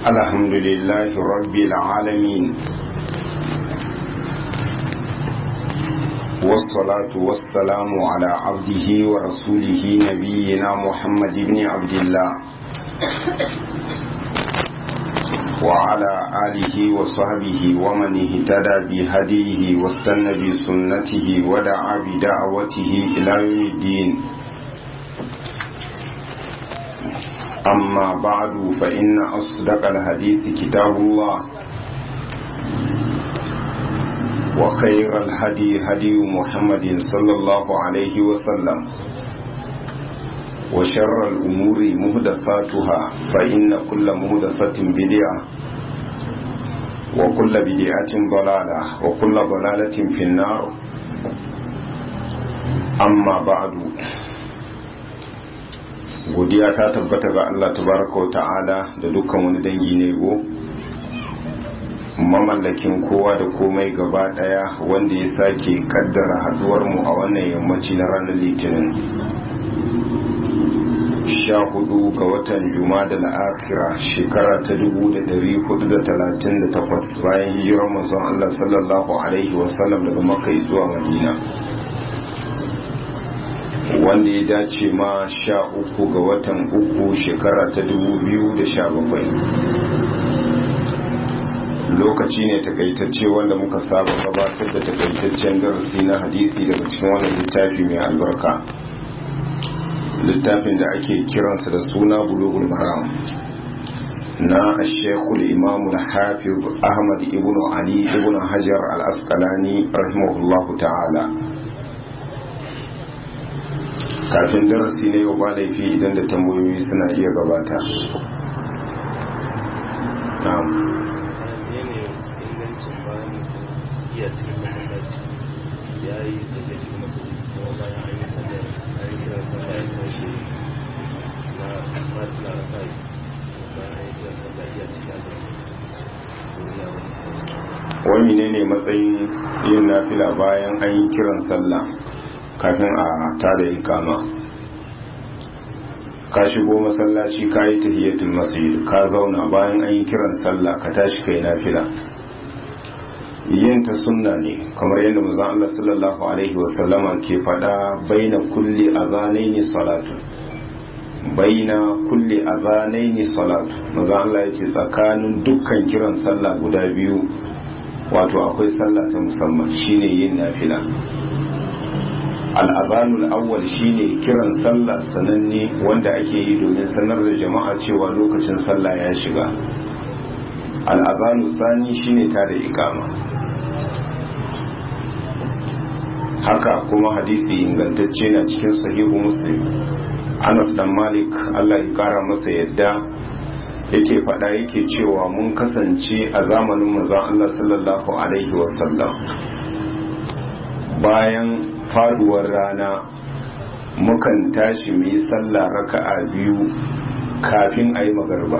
الحمد لله رب العالمين والصلاة والسلام على عبده ورسوله نبينا محمد بن عبد الله وعلى آله وصحبه ومن اهتدى بهديه واستنى بسنته ودعا بدعوته إلى يوم الدين أما بعد فإن أصدق الحديث كتاب الله وخير الهدي هدي محمد صلى الله عليه وسلم وشر الأمور مهدساتها فإن كل مهدسة بدعة وكل بدعة ضلالة وكل ضلالة في النار أما بعد godiya ta tabbata ga Allah tabaraka wa ta'ala da dukkan wani dangi ne go mamallakin kowa da komai gaba daya wanda ya sake kaddara haduwar mu a wannan yammaci na ranar litinin sha hudu ga watan juma da la'akira shekara ta dubu da dari hudu da talatin da takwas bayan hijirar manzon Allah sallallahu alaihi wasallam daga makai zuwa madina wanda ya dace ma sha uku ga watan uku shekara ta dubu biyu da sha bakwai lokaci ne takaitacce wanda muka saba gabatar da takaitaccen darasi na hadisi daga cikin wannan littafi mai albarka littafin da ake kiransa da suna bulugul maram na ashekul imamu da hafiz ahmad ibn ali ibn hajar al-asqalani rahimahullahu ta'ala kafin darasi na yau ba laifi idan da tambayoyi suna iya gabata na'am iya cikin masallaci ya yi da ke cikin masallaci kuma bayan an yi sallar an yi kiran sallah ya tashi na na rafai bayan an yi kiran sallah iya cikin wani ne ne matsayin yin nafila bayan an yi kiran sallah kafin a tada ikama ka shigo masallaci ka yi tahiyatul masjid ka zauna bayan an yi kiran sallah ka tashi kai nafila yin ta sunna ne kamar yadda manzon Allah sallallahu alaihi wasallama ke faɗa baina kulli azanaini salatu baina kulli azanaini salatu manzon Allah ya ce tsakanin dukkan kiran sallah guda biyu wato akwai sallah ta musamman shine yin nafila al'azanul awwal shine kiran sallah sananne wanda ake yi domin sanar da jama'a cewa lokacin sallah ya shiga al'azanul sani shine ta da ikama haka kuma hadisi ingantacce na cikin sahihu muslim anas dan malik allah ya kara masa yadda yake faɗa yake cewa mun kasance a zamanin manzon allah sallallahu alaihi wasallam bayan faduwar rana mukan tashi mu yi sallah raka'a biyu kafin a yi magarba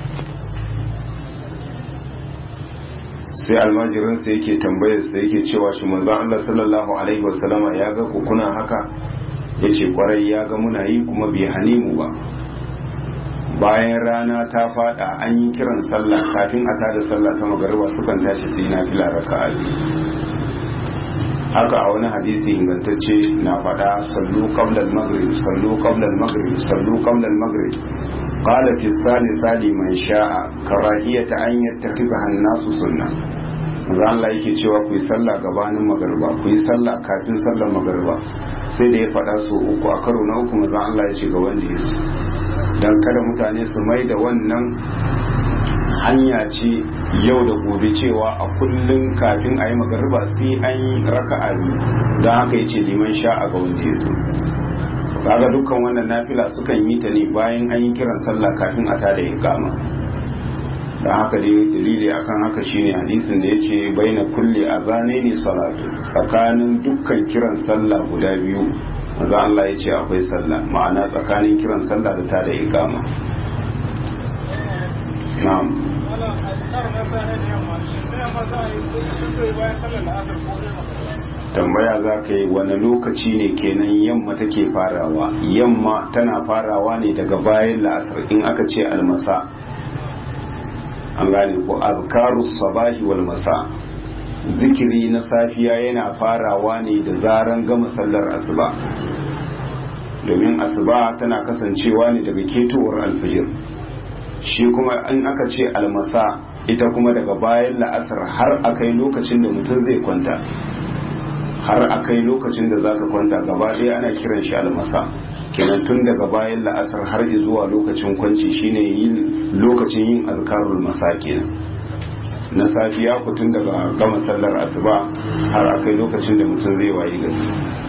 sai almajirinsa yake tambayarsa yake cewa shi manzon Allah sallallahu alaihi wasallama ya ga ku kuna haka yace kwarai ya ga muna yi kuma bai hane mu ba bayan rana ta fada an yi kiran sallah kafin a tada sallah ta magarba sukan tashi sai na fila raka'a biyu haka a wani hadisi ingantacce na faɗa sallu qabla al-maghrib sallu qabla al-maghrib sallu qabla al-maghrib qala fi sali man sha'a karahiyata an yattakhidha an-nasu sunna manzo Allah yake cewa ku yi sallah gabanin magariba ku yi sallah kafin sallar magariba sai da ya faɗa so uku a karo na uku manzo Allah ya ce ga wanda ya so dan kada mutane su mai da wannan hanya ce yau da gobe cewa a kullum kafin a yi magariba sai an yi raka'a biyu don haka ya ce liman sha'a ga wanda ya so kaga dukkan wannan nafila sukan yi ta ne bayan an yi kiran sallah kafin a tada iqama don haka dai dalili akan haka shine hadisin da yace baina kulli azanaini salatu tsakanin dukkan kiran sallah guda biyu maza Allah ya ce akwai sallah ma'ana tsakanin kiran sallah da tada iqama na'am tambaya za ka yi wani lokaci ne kenan yamma take farawa yamma tana farawa ne daga bayan la'asar in aka ce almasa an gane ko azkarus sabahi wal masa zikiri na safiya yana farawa ne da zaran gama sallar asuba domin asuba tana kasancewa ne daga ketowar alfijir shi kuma in aka ce almasa ita kuma daga bayan la'asar har akai lokacin da mutum zai kwanta har akai lokacin da zaka kwanta gaba ɗaya ana kiran shi almasa kenan tun daga bayan la'asar har zuwa lokacin kwanci shine yin lokacin yin azkarul masa kenan na safiya ku tun daga gama sallar asuba har akai lokacin da mutum zai wayi gari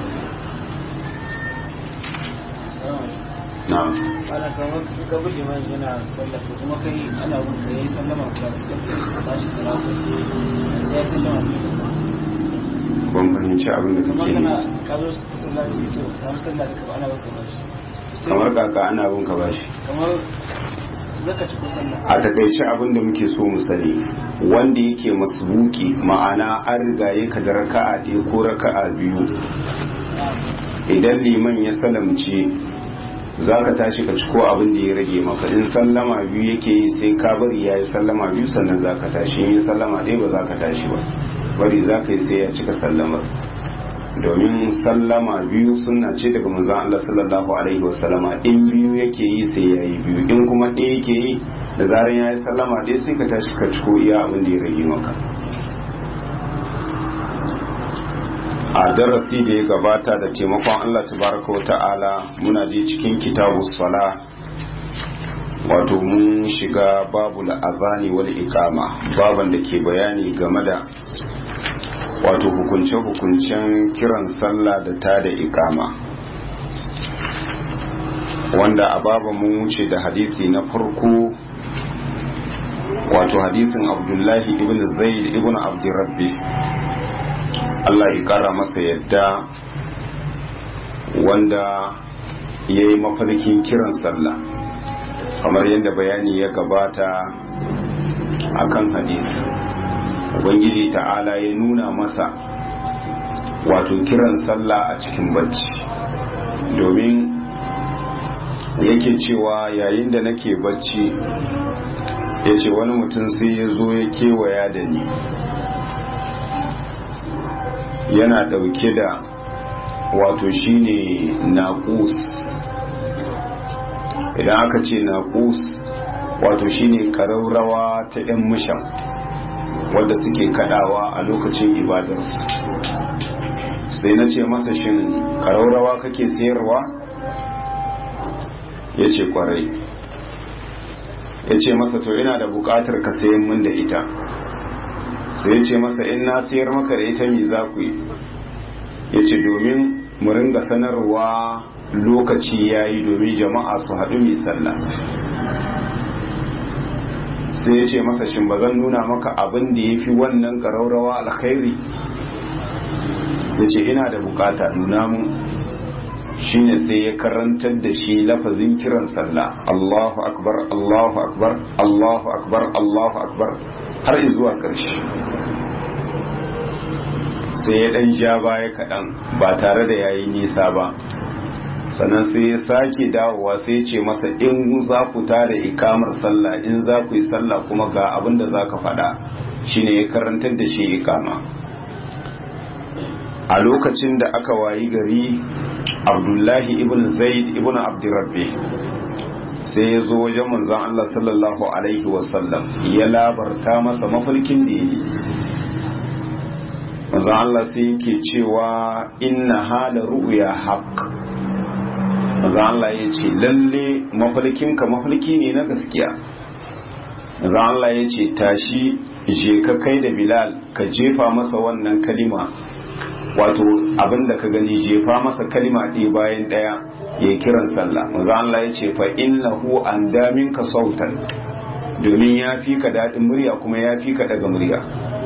na'am ana kamar ka bi liman yana sallah ko kuma kai ana bin ka yayi sallama ka ba shi kira ko sai ya sallama ne ban fahimci abin da kamar kake kana yi ka zo masallaci to samu sallah da ka ana baka bashi kamar kaka ana bin ka bashi kamar zaka ci ko sallah a takaice abin da muke so mu sani wanda yake masbuki ma'ana an riga ya ka da raka'a ɗaya ko raka'a biyu idan liman ya salamce za ka tashi ka ciko abin da ya rage maka in sallama biyu yake yi sai ka bari ya yi sallama biyu sannan za ka tashi in yi sallama ɗaya ba za ka tashi ba bari za ka yi sai ya cika sallamar domin sallama biyu suna ce daga manzon Allah sallallahu alaihi wasallama in biyu yake yi sai ya yi biyu in kuma ɗaya yake yi da zaran ya yi sallama ɗaya sai ka tashi ka ciko iya abin da ya rage maka a darasi da ya gabata da taimakon Allah tabaraka wa ta'ala muna je cikin kitabu sala wato mun shiga babu azani wal iqama baban da ke bayani game da wato hukunce-hukuncen kiran sallah da ta da iqama wanda a baba mun wuce da hadisi na farko wato hadisin abdullahi ibn zaid ibn abdurrabbi Allah ya kara masa yadda wanda ya yi mafarkin kiran sallah kamar yadda bayani ya gabata a kan hadisi ubangiji ta'ala ya nuna masa wato kiran sallah a cikin bacci domin yake cewa yayin da nake bacci ya ce wani mutum sai ya zo ya kewaya da ni yana dauke da wato shine naqus idan aka ce naqus wato shine karaurawa ta yan mushan wadda suke kadawa a lokacin ibadarsu sai na ce masa shin karaurawa kake sayarwa ya ce kwarai ya ce masa to ina da bukatar ka sayan min da ita sai ya ce masa in na sayar maka da ita mi za ku yi ya ce domin mu ringa sanarwa lokaci ya yi domin jama'a su haɗu mai sallah sai ya ce masa shin ba zan nuna maka abin da ya fi wannan ƙaraurawa alkhairi ya ce ina da bukata nuna mun shine sai ya karantar da shi lafazin kiran sallah Allahu akbar Allahu akbar Allahu akbar Allahu akbar har zuwa ƙarshe sai ya ɗan ja baya kaɗan ba tare da yayi nisa ba sannan sai ya sake dawowa sai ce masa in za ku tada ikamar sallah in za ku yi sallah kuma ga abin da za ka faɗa shine ya karantar da shi ikama a lokacin da aka wayi gari abdullahi ibn zaid ibn abdurrabbi sai ya zo wajen manzon Allah sallallahu alaihi wasallam ya labarta masa mafarkin da yi manzon Allah sai yake cewa inna hala ru'ya haqq manzon Allah ya ce lalle mafarkinka mafarki ne na gaskiya manzon Allah ya ce tashi je ka kai da bilal ka jefa masa wannan kalima wato abinda ka gani jefa masa kalima ɗaya bayan ɗaya ya kiran sallah maza Allah ya ce fa innahu an damin ka sautan domin ya fi ka daɗin murya kuma ya fi ka daga murya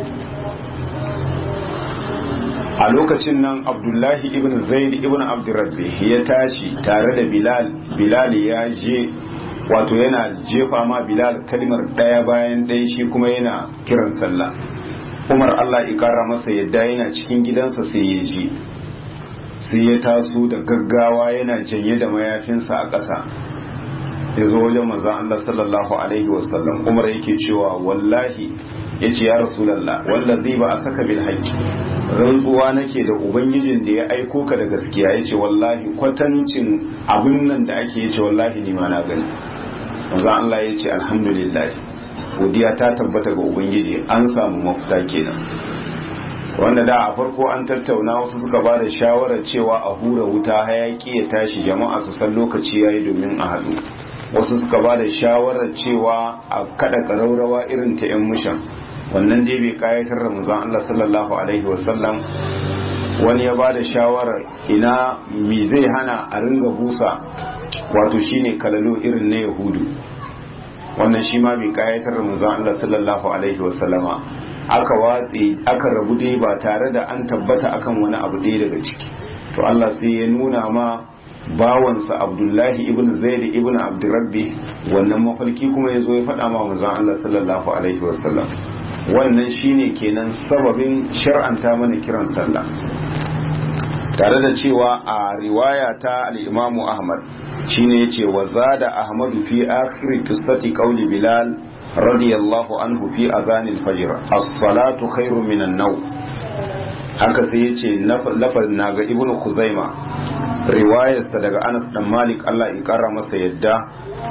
a lokacin nan abdullahi ibn zaid ibn abdurrabbi ya tashi tare da bilal bilal ya je wato yana jefa ma bilal kalimar ɗaya bayan ɗaya shi kuma yana kiran sallah umar allah ikara masa yadda yana cikin gidansa sai ya ji sai ya taso da gaggawa yana janye da mayafinsa a ƙasa ya zo wajen manzan Allah sallallahu alaihi wasallam umar yake cewa wallahi ya ce ya rasulallah wallazi ba a saka bil haƙƙi rantsuwa nake da ubangijin da ya aiko ka da gaskiya ya ce wallahi kwatancin abin nan da ake ya ce wallahi ni ma na gani manzan Allah ya ce alhamdulillah godiya ta tabbata ga ubangiji an samu mafita kenan wanda da a farko an tattauna wasu suka ba da shawarar cewa a hura wuta hayaki ya tashi jama'a su san lokaci yayi domin a haɗu wasu suka ba da shawarar cewa a kada ƙaraurawa irin ta 'yan mushan wannan dai bai kayatar da manzon Allah sallallahu alaihi wasallam wani ya ba da shawarar ina mi zai hana a ringa busa wato shine kalalo irin na yahudu wannan shi ma bai kayatar da manzon Allah sallallahu alaihi wasallama aka watse aka rabu dai ba tare da an tabbata akan wani abu ɗaya daga ciki to Allah sai ya nuna ma bawansa Abdullahi ibn Zaid ibn Abdurrabbi wannan mafalki kuma ya zo ya faɗa ma manzon Allah sallallahu alaihi wasallam wannan shine kenan sababin shar'anta mana kiran sallah tare da cewa a riwaya ta al-Imam Ahmad shine yace wa zada Ahmadu fi akhir qissati qawli Bilal radiyallahu anhu fi adhanil fajr as-salatu khairu minan naw haka sai yace lafaz naga ibnu kuzaima riwayarsa daga Anas dan Malik Allah ya kara masa yadda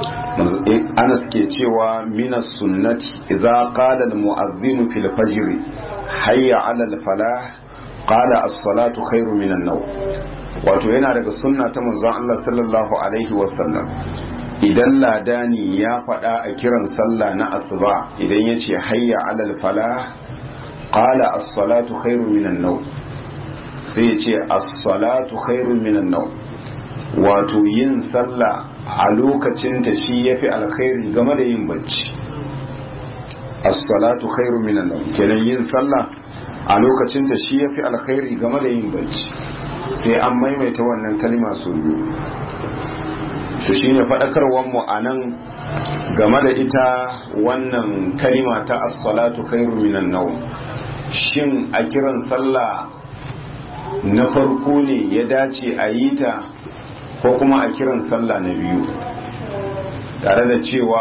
Anas ke cewa minas sunnati idza qala al-mu'adhdhin fil fajr hayya 'ala al-falah qala as-salatu khairu minan naw wato yana daga sunna ta manzon Allah sallallahu alaihi wasallam idan ladani ya faɗa a kiran sallah na asuba idan ya ce hayya alal falah qala as-salatu khairu minan naw sai ya ce as-salatu khairu minan naw wato yin sallah a lokacin ta shi yafi alkhairi game da yin bacci as-salatu khairu minan naw kenan yin sallah a lokacin ta shi yafi alkhairi game da yin bacci sai an maimaita wannan kalma sau biyu to shine faɗakarwar mu a nan game da ita wannan kalima ta as-salatu khairu minan nawm shin a kiran sallah na farko ne ya dace a yi ta ko kuma a kiran sallah na biyu tare da cewa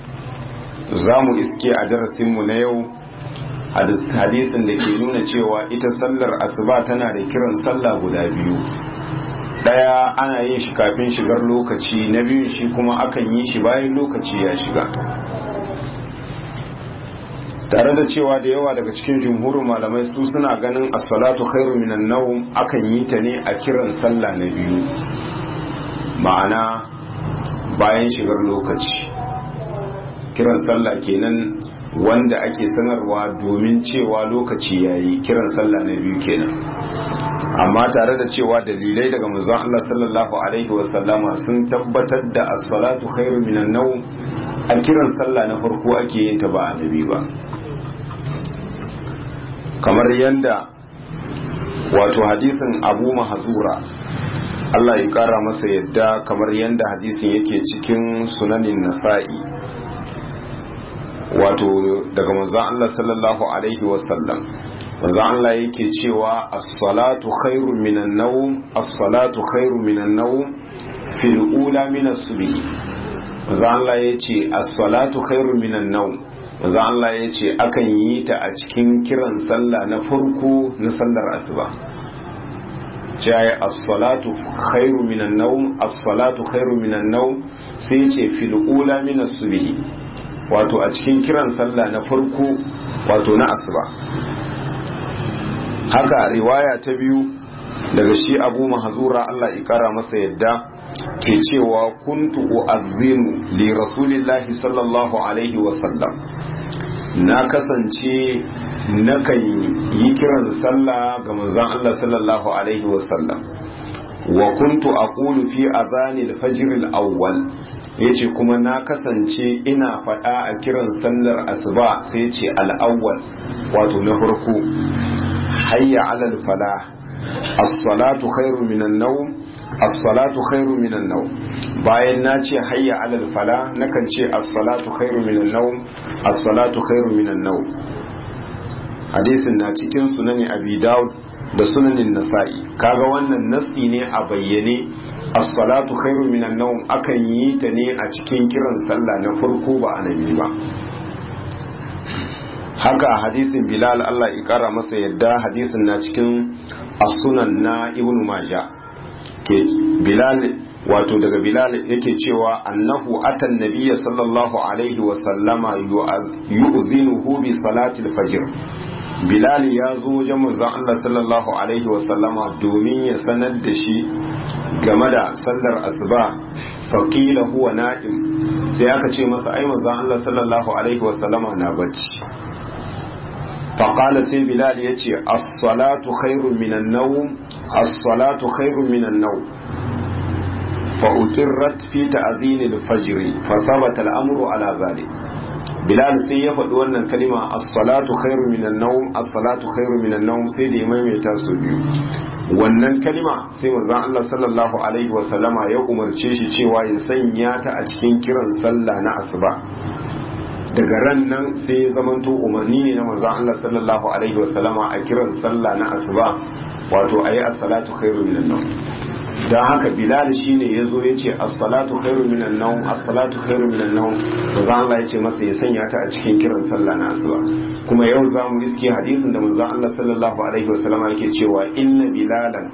za mu iske a darasinmu na yau hadisin da ke nuna cewa ita sallar asuba tana da kiran sallah guda biyu daya ana yin shi kafin shigar lokaci na biyun shi kuma akan yi shi bayan lokaci ya shiga tare da cewa da yawa daga cikin jumhurin malamai su suna ganin as-salatu khairu minan nawm akan yi ta ne a kiran sallah na biyu ma'ana bayan shigar lokaci kiran sallah kenan wanda ake sanarwa domin cewa lokaci yayi kiran sallah na biyu kenan amma tare da cewa dalilai daga manzon Allah sallallahu alaihi wasallama sun tabbatar da as-salatu khairu minan nawm a kiran sallah na farko ake yin ta ba annabi ba kamar yanda wato hadisin Abu Mahzura Allah ya kara masa yadda kamar yanda hadisin yake cikin sunanin Nasa'i wato daga manzon Allah sallallahu alaihi wasallam manzon Allah yake cewa as-salatu khairu minan nawm as-salatu khairu minan nawm fil ula min as-subh manzon Allah yace as-salatu khairu minan nawm manzon Allah yace akan yi ta a cikin kiran sallah na farko na sallar asuba jaye as-salatu khairu minan nawm as-salatu khairu minan nawm sai yace fil ula min as-subh wato a cikin kiran sallah na farko wato na asuba haka riwaya ta biyu daga shi abu mahazura Allah ya kara masa yadda ke cewa kuntu u'azzinu li rasulillahi sallallahu alaihi wasallam na kasance nakan yi kiran sallah ga manzon Allah sallallahu alaihi wasallam wa kuntu aqulu fi adhani al-fajr al-awwal yace kuma na kasance ina faɗa a kiran sallar asuba sai ce al-awwal wato na farko hayya 'ala al-falah as-salatu khairu minan nawm as-salatu khairu minan nawm bayan na ce hayya 'ala al-falah nakan ce as-salatu khairu minan nawm as-salatu khairu minan nawm hadisin na cikin sunani abi daud da sunanin nasa'i kaga wannan nasi ne a bayyane as-salatu khairu minan nawm akan yi ta ne a cikin kiran sallah na farko ba annabi ba haka hadisin bilal Allah ya kara masa yadda hadisin na cikin as-sunan na ibnu majah ke bilal wato daga bilal yake cewa annahu atan nabiyya sallallahu alaihi wa sallama yu'zinuhu bi salati al-fajr bilal ya zo wajen manzon Allah sallallahu alaihi wa sallama domin ya sanar da shi game da sallar asuba faqila huwa na'im sai aka ce masa ai manzon Allah sallallahu alaihi wa sallama na bacci faqala sai bilal yace as-salatu khairun minan nawm as-salatu khairun minan nawm فأقرت في تأذين الفجر فثبت الأمر على ذلك Bilal sai ya faɗi wannan kalima as-salatu khairu minan nawm as-salatu khairu minan nawm sai da ya maimaita su biyu wannan kalima sai manzon Allah sallallahu alaihi wa sallama ya umarce shi cewa ya sanya ta a cikin kiran sallah na asuba daga ran nan sai ya zamanto umarni ne na manzon Allah sallallahu alaihi wa sallama a kiran sallah na asuba wato ayi as-salatu khairu minan nawm don haka bilal shine ya zo ya ce as-salatu khairu minan nawm as-salatu khairu minan nawm manzo Allah ya ce masa ya sanya ta a cikin kiran sallah na asuba kuma yau za mu iske hadisin da manzo Allah sallallahu alaihi wasallam yake cewa inna bilalan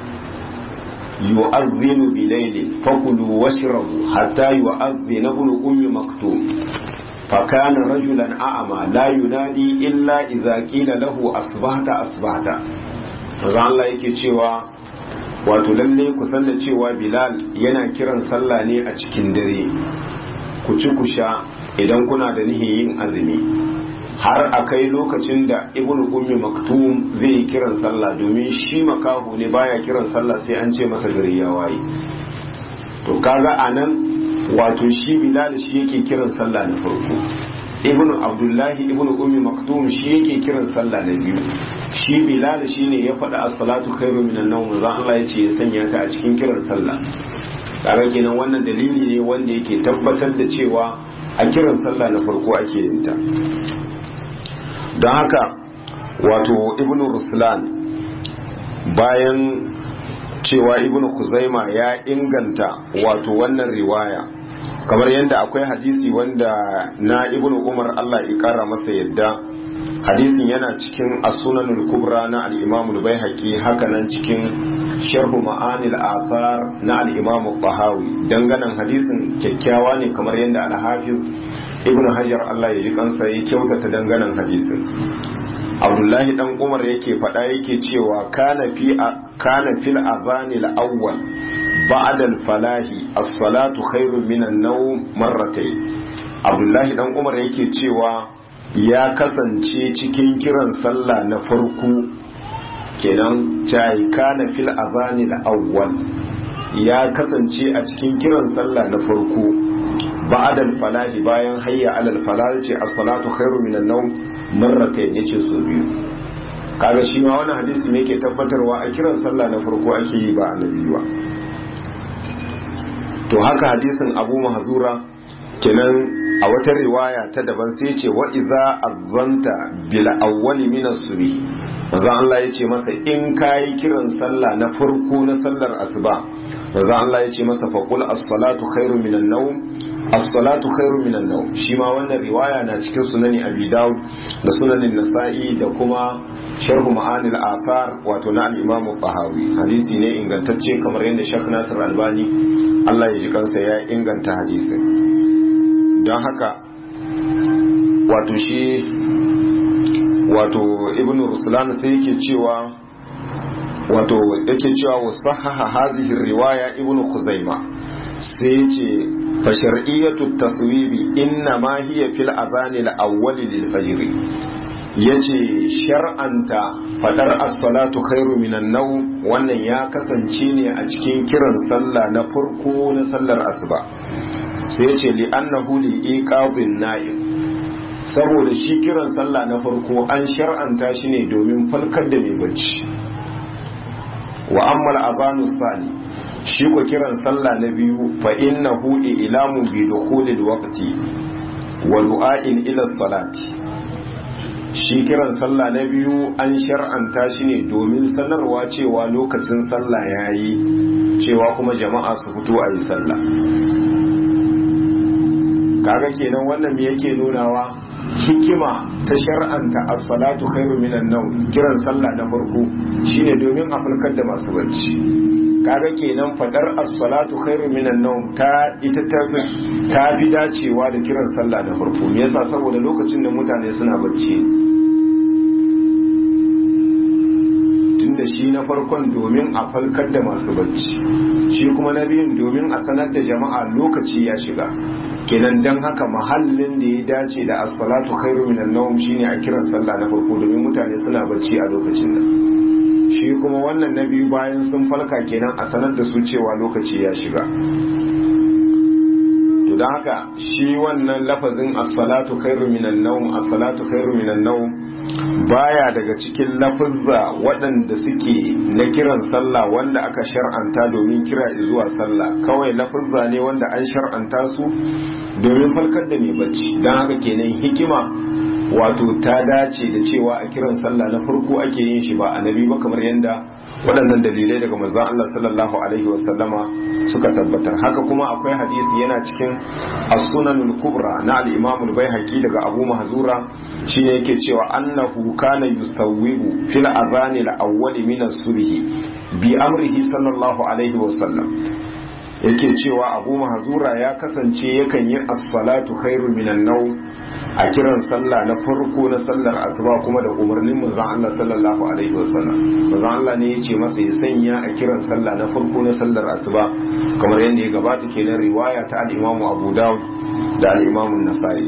yu'adhdhinu bilayli fakulu washrabu hatta yu'adhdhina ibn ummi maktum فكان رجلا أعمى لا ينادي إلا إذا قيل له أصبحت أصبحت manzo Allah yake cewa wato lalle ku san da cewa bilal yana kiran sallah ne a cikin dare ku ci ku sha idan kuna da nihin yin azumi har a kai lokacin da ibn ummi maktum zai yi kiran sallah domin shi makahu ne baya kiran sallah sai an ce masa gari ya waye to kaga anan wato shi bilal shi yake kiran sallah na farko ibn abdullahi ibn ummi maktum shi yake kiran sallah na biyu shi bilal shine ya faɗa as-salatu khairu minan nawm za Allah ya ce ya sanya ta a cikin kiran sallah kaga kenan wannan dalili ne wanda yake tabbatar da cewa a kiran sallah na farko ake yin ta don haka wato ibn ruslan bayan cewa ibn kuzaima ya inganta wato wannan riwaya kamar yadda akwai hadisi wanda na ibnu umar Allah ya kara masa yadda hadisin yana cikin as-sunanul kubra na al-imam al-baihaqi haka nan cikin sharhu ma'anil athar na al-imam al-bahawi danganan hadisin kyakkyawa ne kamar yadda al-hafiz ibnu hajar Allah ya ji kansa ya kyautata danganan hadisin abdullahi dan umar yake faɗa yake cewa kana fi kana fil azanil awwal بعد الفلاح الصلاة خير من النوم مرتين Abdullahi dan Umar yake cewa ya kasance cikin kiran sallah na farko kenan cai kana fil azani da awwal ya kasance a cikin kiran sallah na farko ba'dal falahi bayan hayya alal falah ce as-salatu khairu minan nawm marratayn yace so biyu kaga shi ma wannan hadisi ne yake tabbatarwa a kiran sallah na farko ake yi ba annabi ba to haka hadisin abu mahzura kenan a wata riwaya ta daban sai ce wa iza azzanta bil awwali min as-subh manzo Allah ya ce masa in kai kiran sallah na farko na sallar asuba manzo Allah ya ce masa fa qul as-salatu khairu min an-nawm as-salatu khairu min an-nawm shi ma wannan riwaya na cikin sunani abi daud da sunanin nasa'i da kuma sharhu ma'anil athar wato na al-imam tahawi hadisi ne ingantacce kamar yadda Sheikh Nasir Albani Allah ya ji kansa ya inganta hadisin don haka wato shi wato ibn ruslan sai yake cewa wato yake cewa wasahaha hadhihi riwaya ibn khuzaima sai yace fa shar'iyyatu taswibi inna ma hiya fil adhan al awwal lil fajr yace shar'anta fadar as-salatu khairu minan nawm wannan ya kasance ne a cikin kiran sallah na farko na sallar asuba sai yace li annahu li iqabin na'im saboda shi kiran sallah na farko an shar'anta shi ne domin falkar da mai bacci wa ammal azanu sani shi ko kiran sallah na biyu fa innahu ilamu bi dukhulil waqti wa du'a'in ila salati shi kiran sallah na biyu an shar'anta shi ne domin sanarwa cewa lokacin sallah ya yi cewa kuma jama'a su fito a yi sallah kaga kenan wannan me yake nunawa hikima ta shar'anta as-salatu khairu minan nawm kiran sallah na farko shine domin a farkar da masu bacci kaga kenan fadar as-salatu khairu minan nawm ta ita ta ta fi dacewa da kiran sallah na farko me yasa saboda lokacin da mutane suna bacci tunda shi na farkon domin a falkar da masu bacci shi kuma na biyun domin a sanar da jama'a lokaci ya shiga kenan dan haka mahallin da ya dace da as-salatu khairu minan nawm shine a kiran sallah na farko domin mutane suna bacci a lokacin nan shi kuma wannan na biyu bayan sun falka kenan a sanar da su cewa lokaci ya shiga to don haka shi wannan lafazin as-salatu khairu minan nawm as-salatu khairu minan nawm baya daga cikin lafazza waɗanda suke na kiran sallah wanda aka shar'anta domin kira zuwa sallah kawai lafazza ne wanda an shar'anta su domin falkar da mai bacci don haka kenan hikima wato ta dace da cewa a kiran sallah na farko ake yin shi ba annabi ba kamar yadda waɗannan dalilai daga manzon Allah sallallahu alaihi wasallama suka tabbatar haka kuma akwai hadisi yana cikin as-sunanul kubra na al-imam al-baihaqi daga Abu Mahzura shine yake cewa annahu kana yusawwibu fil adhan al-awwal min as-subh bi amrihi sallallahu alaihi wasallam yake cewa Abu Mahzura ya kasance yakan yi as-salatu khairu minan nawm a kiran sallah na farko na sallar asuba kuma da umarnin manzon Allah sallallahu alaihi wasallam manzon Allah ne ya ce masa ya sanya a kiran sallah na farko na sallar asuba kamar yadda ya gabata kenan riwaya ta al-Imam Abu Dawud da al-Imam An-Nasa'i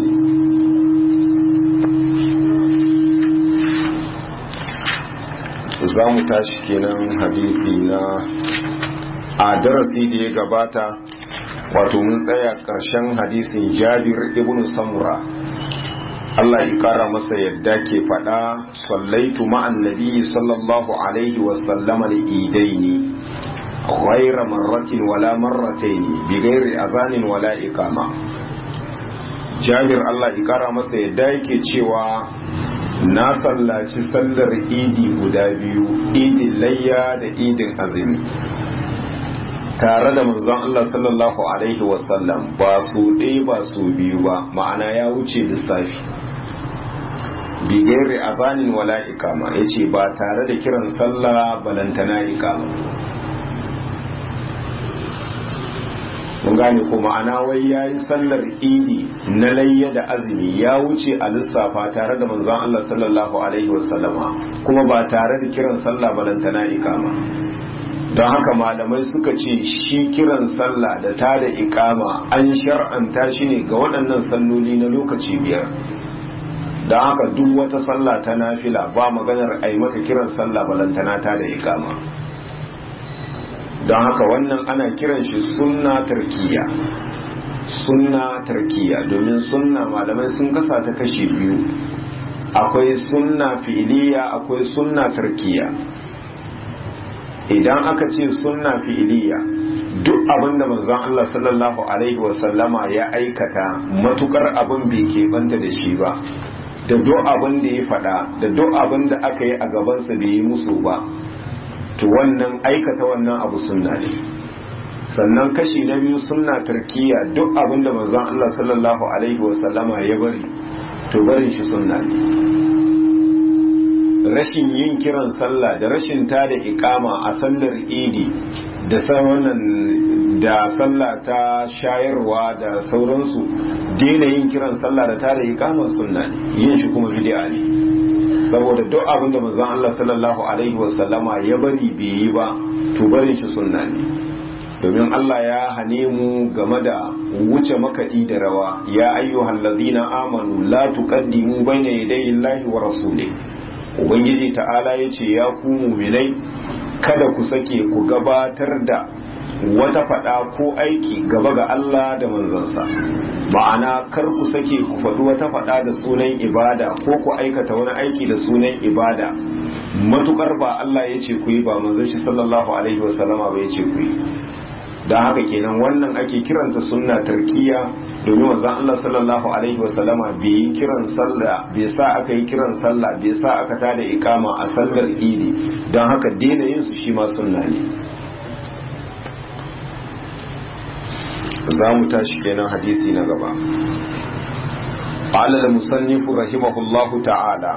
za mu tashi kenan hadisi na a darasi da ya gabata wato mun tsaya ƙarshen hadisin Jabir ibn Samura Allah ya kara masa yadda ke faɗa sallaitu ma'an nabi sallallahu alaihi wasallama da idaini ghaira marratin wala marrataini bi ghairi azanin wala iqama Jabir Allah ya kara masa yadda yake cewa na sallaci sallar idi guda biyu idin layya da idin azumi tare da manzon Allah sallallahu alaihi wasallam ba su ɗaya ba su biyu ba ma'ana ya wuce lissafi bigere abanin wala ikama ya ce ba tare da kiran sallah balantana ikama mun gane ko ma'ana wai ya yi sallar idi na layya da azumi ya wuce a lissafa tare da manzon Allah sallallahu alaihi wasallama kuma ba tare da kiran sallah balantana ikama don haka malamai suka ce shi kiran sallah da ta da ikama an shar'anta shi ne ga waɗannan salloli na lokaci biyar don haka duk wata sallah ta nafila ba maganar a yi maka kiran sallah balantana ta da ikama don haka wannan ana kiran shi sunna tarkiya sunna tarkiya domin sunna malamai sun kasa ta kashi biyu akwai sunna fi'iliya akwai sunna tarkiya idan aka ce sunna fi'iliya duk abin da manzon Allah sallallahu alaihi wasallama ya aikata matukar abin bai keɓanta da shi ba da duk abin da ya faɗa da duk abin da aka yi a gabansa bai yi musu ba to wannan aikata wannan abu sunna ne sannan kashi na biyu sunna tarkiya duk abin da manzon Allah sallallahu alaihi wasallama ya bari to barin shi sunna ne rashin yin kiran sallah da rashin ta da ikama a sallar idi da wannan da sallah ta shayarwa da sauransu daina yin kiran sallah da ta da ikama sunna ne yin shi kuma bid'a ne saboda duk abin da manzon Allah sallallahu alaihi wasallama ya bari bai yi ba to barin shi sunna ne domin Allah ya hane mu game da wuce makaɗi da rawa ya ayyuhal ladina amanu la tuqaddimu bayna yadayi Allahi wa rasulih ubangiji ta'ala ya ce ya ku muminai kada ku sake ku gabatar da wata fada ko aiki gaba ga Allah da manzansa ma'ana kar ku sake ku faɗi wata fada da sunan ibada ko ku aikata wani aiki da sunan ibada matukar ba Allah ya ce ku yi ba manzon shi sallallahu alaihi wasallama ba ya ce ku yi don haka kenan wannan ake kiranta sunna tarkiya domin wanzan Allah sallallahu alaihi wasallama bai yi kiran sallah bai sa aka yi kiran sallah bai sa aka tada ikama a sallar idi don haka daina yin su shi ma sunna ne za mu tashi kenan hadisi na gaba قال المصنف رحمه الله تعالى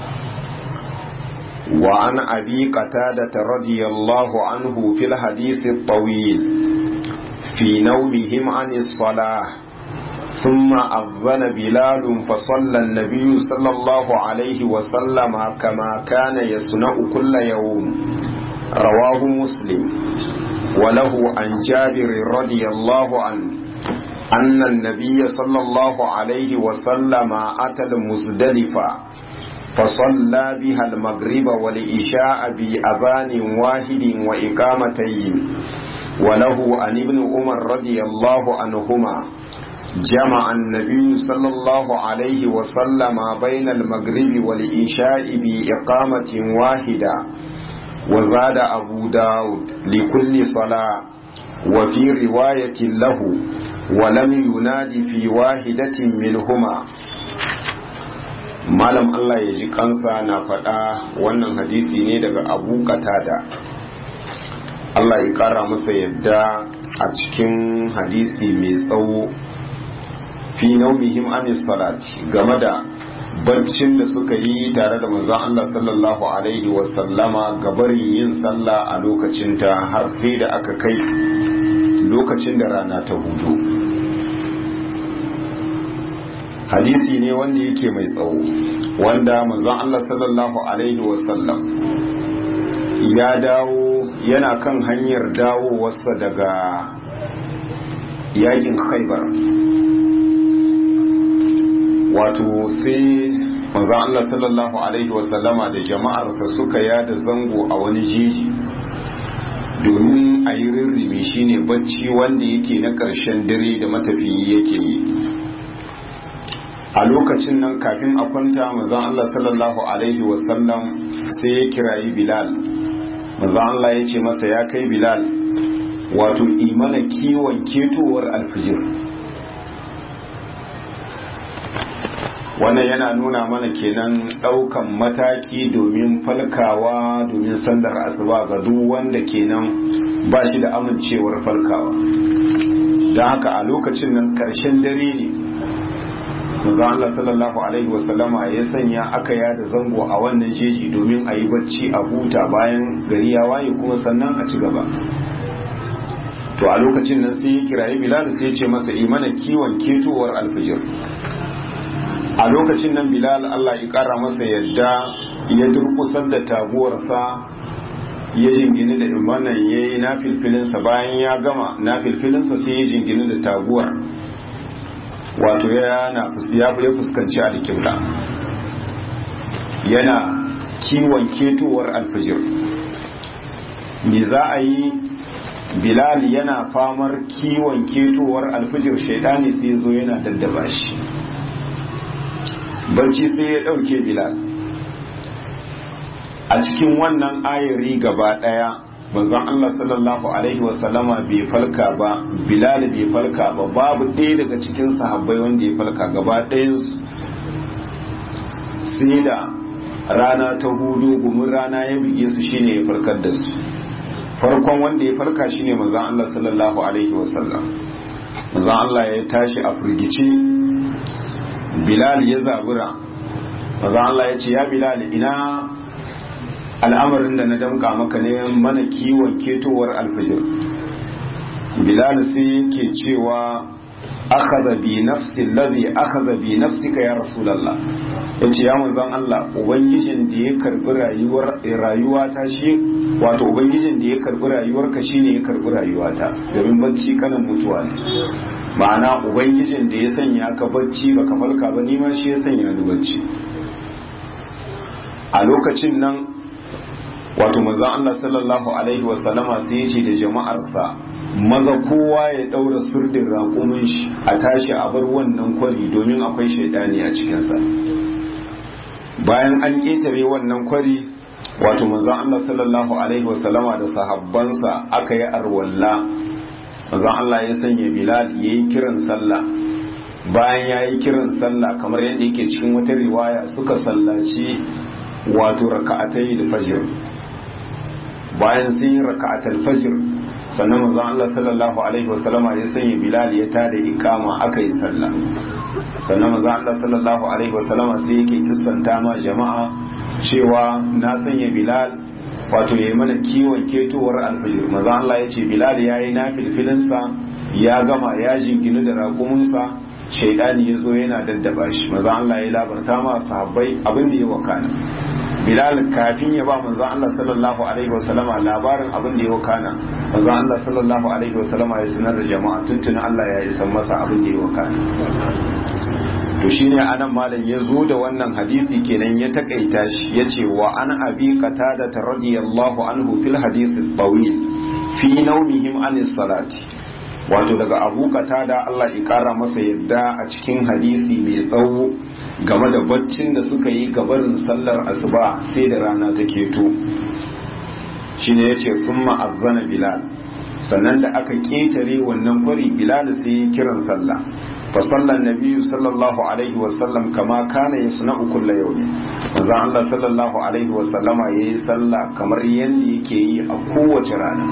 وعن أبي قتادة رضي الله عنه في الحديث الطويل في نومهم عن الصلاة ثم أذن بلال فصلى النبي صلى الله عليه وسلم كما كان يصنع كل يوم رواه مسلم وله عن جابر رضي الله عنه أن النبي صلى الله عليه وسلم أتى المزدلفة فصلى بها المغرب والإشاء بأذان واحد وإقامتين وله عن ابن عمر رضي الله عنهما جمع النبي صلى الله عليه وسلم بين المغرب والإشاء بإقامة واحدة وزاد أبو داود لكل صلاة وفي رواية له ولم ينادي في واحدة منهما malam Allah ya ji kansa na faɗa wannan hadisi ne daga abu katada Allah ya ƙara masa yadda a cikin hadisi mai tsawo fi naumihim anis salati game da baccin da suka yi tare da manzon Allah sallallahu alaihi wasallama gabarin yin sallah a lokacinta har sai da aka kai lokacin da rana ta hudu hadisi ne wanda yake mai tsawo wanda manzon Allah sallallahu alaihi wasallam ya dawo yana kan hanyar dawowarsa daga yakin khaibar wato sai manzon Allah sallallahu alaihi wasallama da jama'arsa suka yada zango a wani jeji domin a yi rirrimi shine bacci wanda yake na ƙarshen dare da matafiyi yake yi a lokacin nan kafin a kwanta mazan Allah sallallahu alaihi wasallam sai ya kirayi Bilal mazan Allah ya ce masa ya kai Bilal wato imana kiwon ketowar alfijir wannan yana nuna mana kenan daukan mataki domin falkawa domin sandar asuba ga duk wanda kenan ba shi da amincewar falkawa don haka a lokacin nan karshen dare ne manzo Allah sallallahu alaihi wasallama ya sanya aka yada zango a wannan jeji domin a yi bacci a huta bayan gari ya waye kuma sannan a ci gaba to a lokacin nan sai ya kirayi Bilal sai ya ce masa imana kiwon ketowar alfijir a lokacin nan Bilal Allah ya kara masa yadda ya durkusar da taguwarsa ya jingini da imanan ya yi na filfilinsa bayan ya gama na filfilinsa sai ya jingini da taguwar wato ya fuskanci alkibla yana kiwon ketowar alfijir me za a yi bilal yana famar kiwon ketowar alfijir shaidani sai zo yana daddaba shi barci sai ya dauke bilal a cikin wannan ayari gaba daya manzon Allah sallallahu alaihi wasallama bai falka ba Bilal bai falka ba babu ɗaya daga cikin sahabbai wanda ya falka gaba ɗayansu sai da rana ta hudu gumin rana ya bige su shine ya farkar da su farkon wanda ya farka shine manzon Allah sallallahu alaihi wasallam manzon Allah ya tashi a firgice Bilal ya zabura manzon Allah ya ce ya Bilal ina al'amarin da na damka maka ne mana kiwon ketowar alfijir bilal sai yake cewa akhadha bi nafsi alladhi akhadha bi nafsika ya rasulullah yace ya manzon Allah ubangijin da ya karbi rayuwar rayuwa ta shi wato ubangijin da ya karbi rayuwar ka shine ya karbi rayuwata domin bacci kanan mutuwa ne ma'ana ubangijin da ya sanya ka bacci baka farka ba ni ma shi ya sanya ni bacci a lokacin nan wato maza Allah sallallahu alaihi wasallama sai ya ce da jama'arsa maza kowa ya daura surdin raƙumin shi a tashi a bar wannan kwari domin akwai shaidani a cikinsa bayan an ƙetare wannan kwari wato maza Allah sallallahu alaihi wasallama da sahabbansa aka yi arwalla maza Allah ya sanya bilal ya yi kiran sallah bayan ya yi kiran sallah kamar yadda yake cikin wata riwaya suka sallaci wato raka'atai da fajir bayan sun yi raka'atul fajir sannan manzon Allah sallallahu alaihi wasallama ya sanya Bilal ya tada ikama aka yi sallah sannan manzon Allah sallallahu alaihi wasallama sai yake kissanta ma jama'a cewa na sanya Bilal wato yayi mana kiwon ketowar alfajir manzon Allah ya ce Bilal yayi na filfilinsa ya gama ya jinginu da raƙuminsa shaidani ya zo yana daddaba shi manzon Allah ya labarta ma sahabbai abin da ya wakana Bilal kafin ya ba manzon Allah sallallahu alaihi wasallama labarin abin da ya wakana manzon Allah sallallahu alaihi wasallama ya sanar da jama'a tuntuni Allah ya isa masa abin da ya wakana to shine anan malam ya zo da wannan hadisi kenan ya takaita shi yace wa an abi qatada radiyallahu anhu fil hadith at-tawil fi nawmihim anis salati wato daga abu qatada Allah ya kara masa yadda a cikin hadisi mai tsawo game da baccin da suka yi gabarin sallar asuba sai da rana ta keto shine yace thumma azana bilal sannan da aka ketare wannan kwari bilal sai ya kiran sallah fa sallan nabiyyu sallallahu alaihi wa sallam kama kana yasna'u kullu yawmin manzo Allah sallallahu alaihi wa sallama yayi sallah kamar yanda yake yi a kowace rana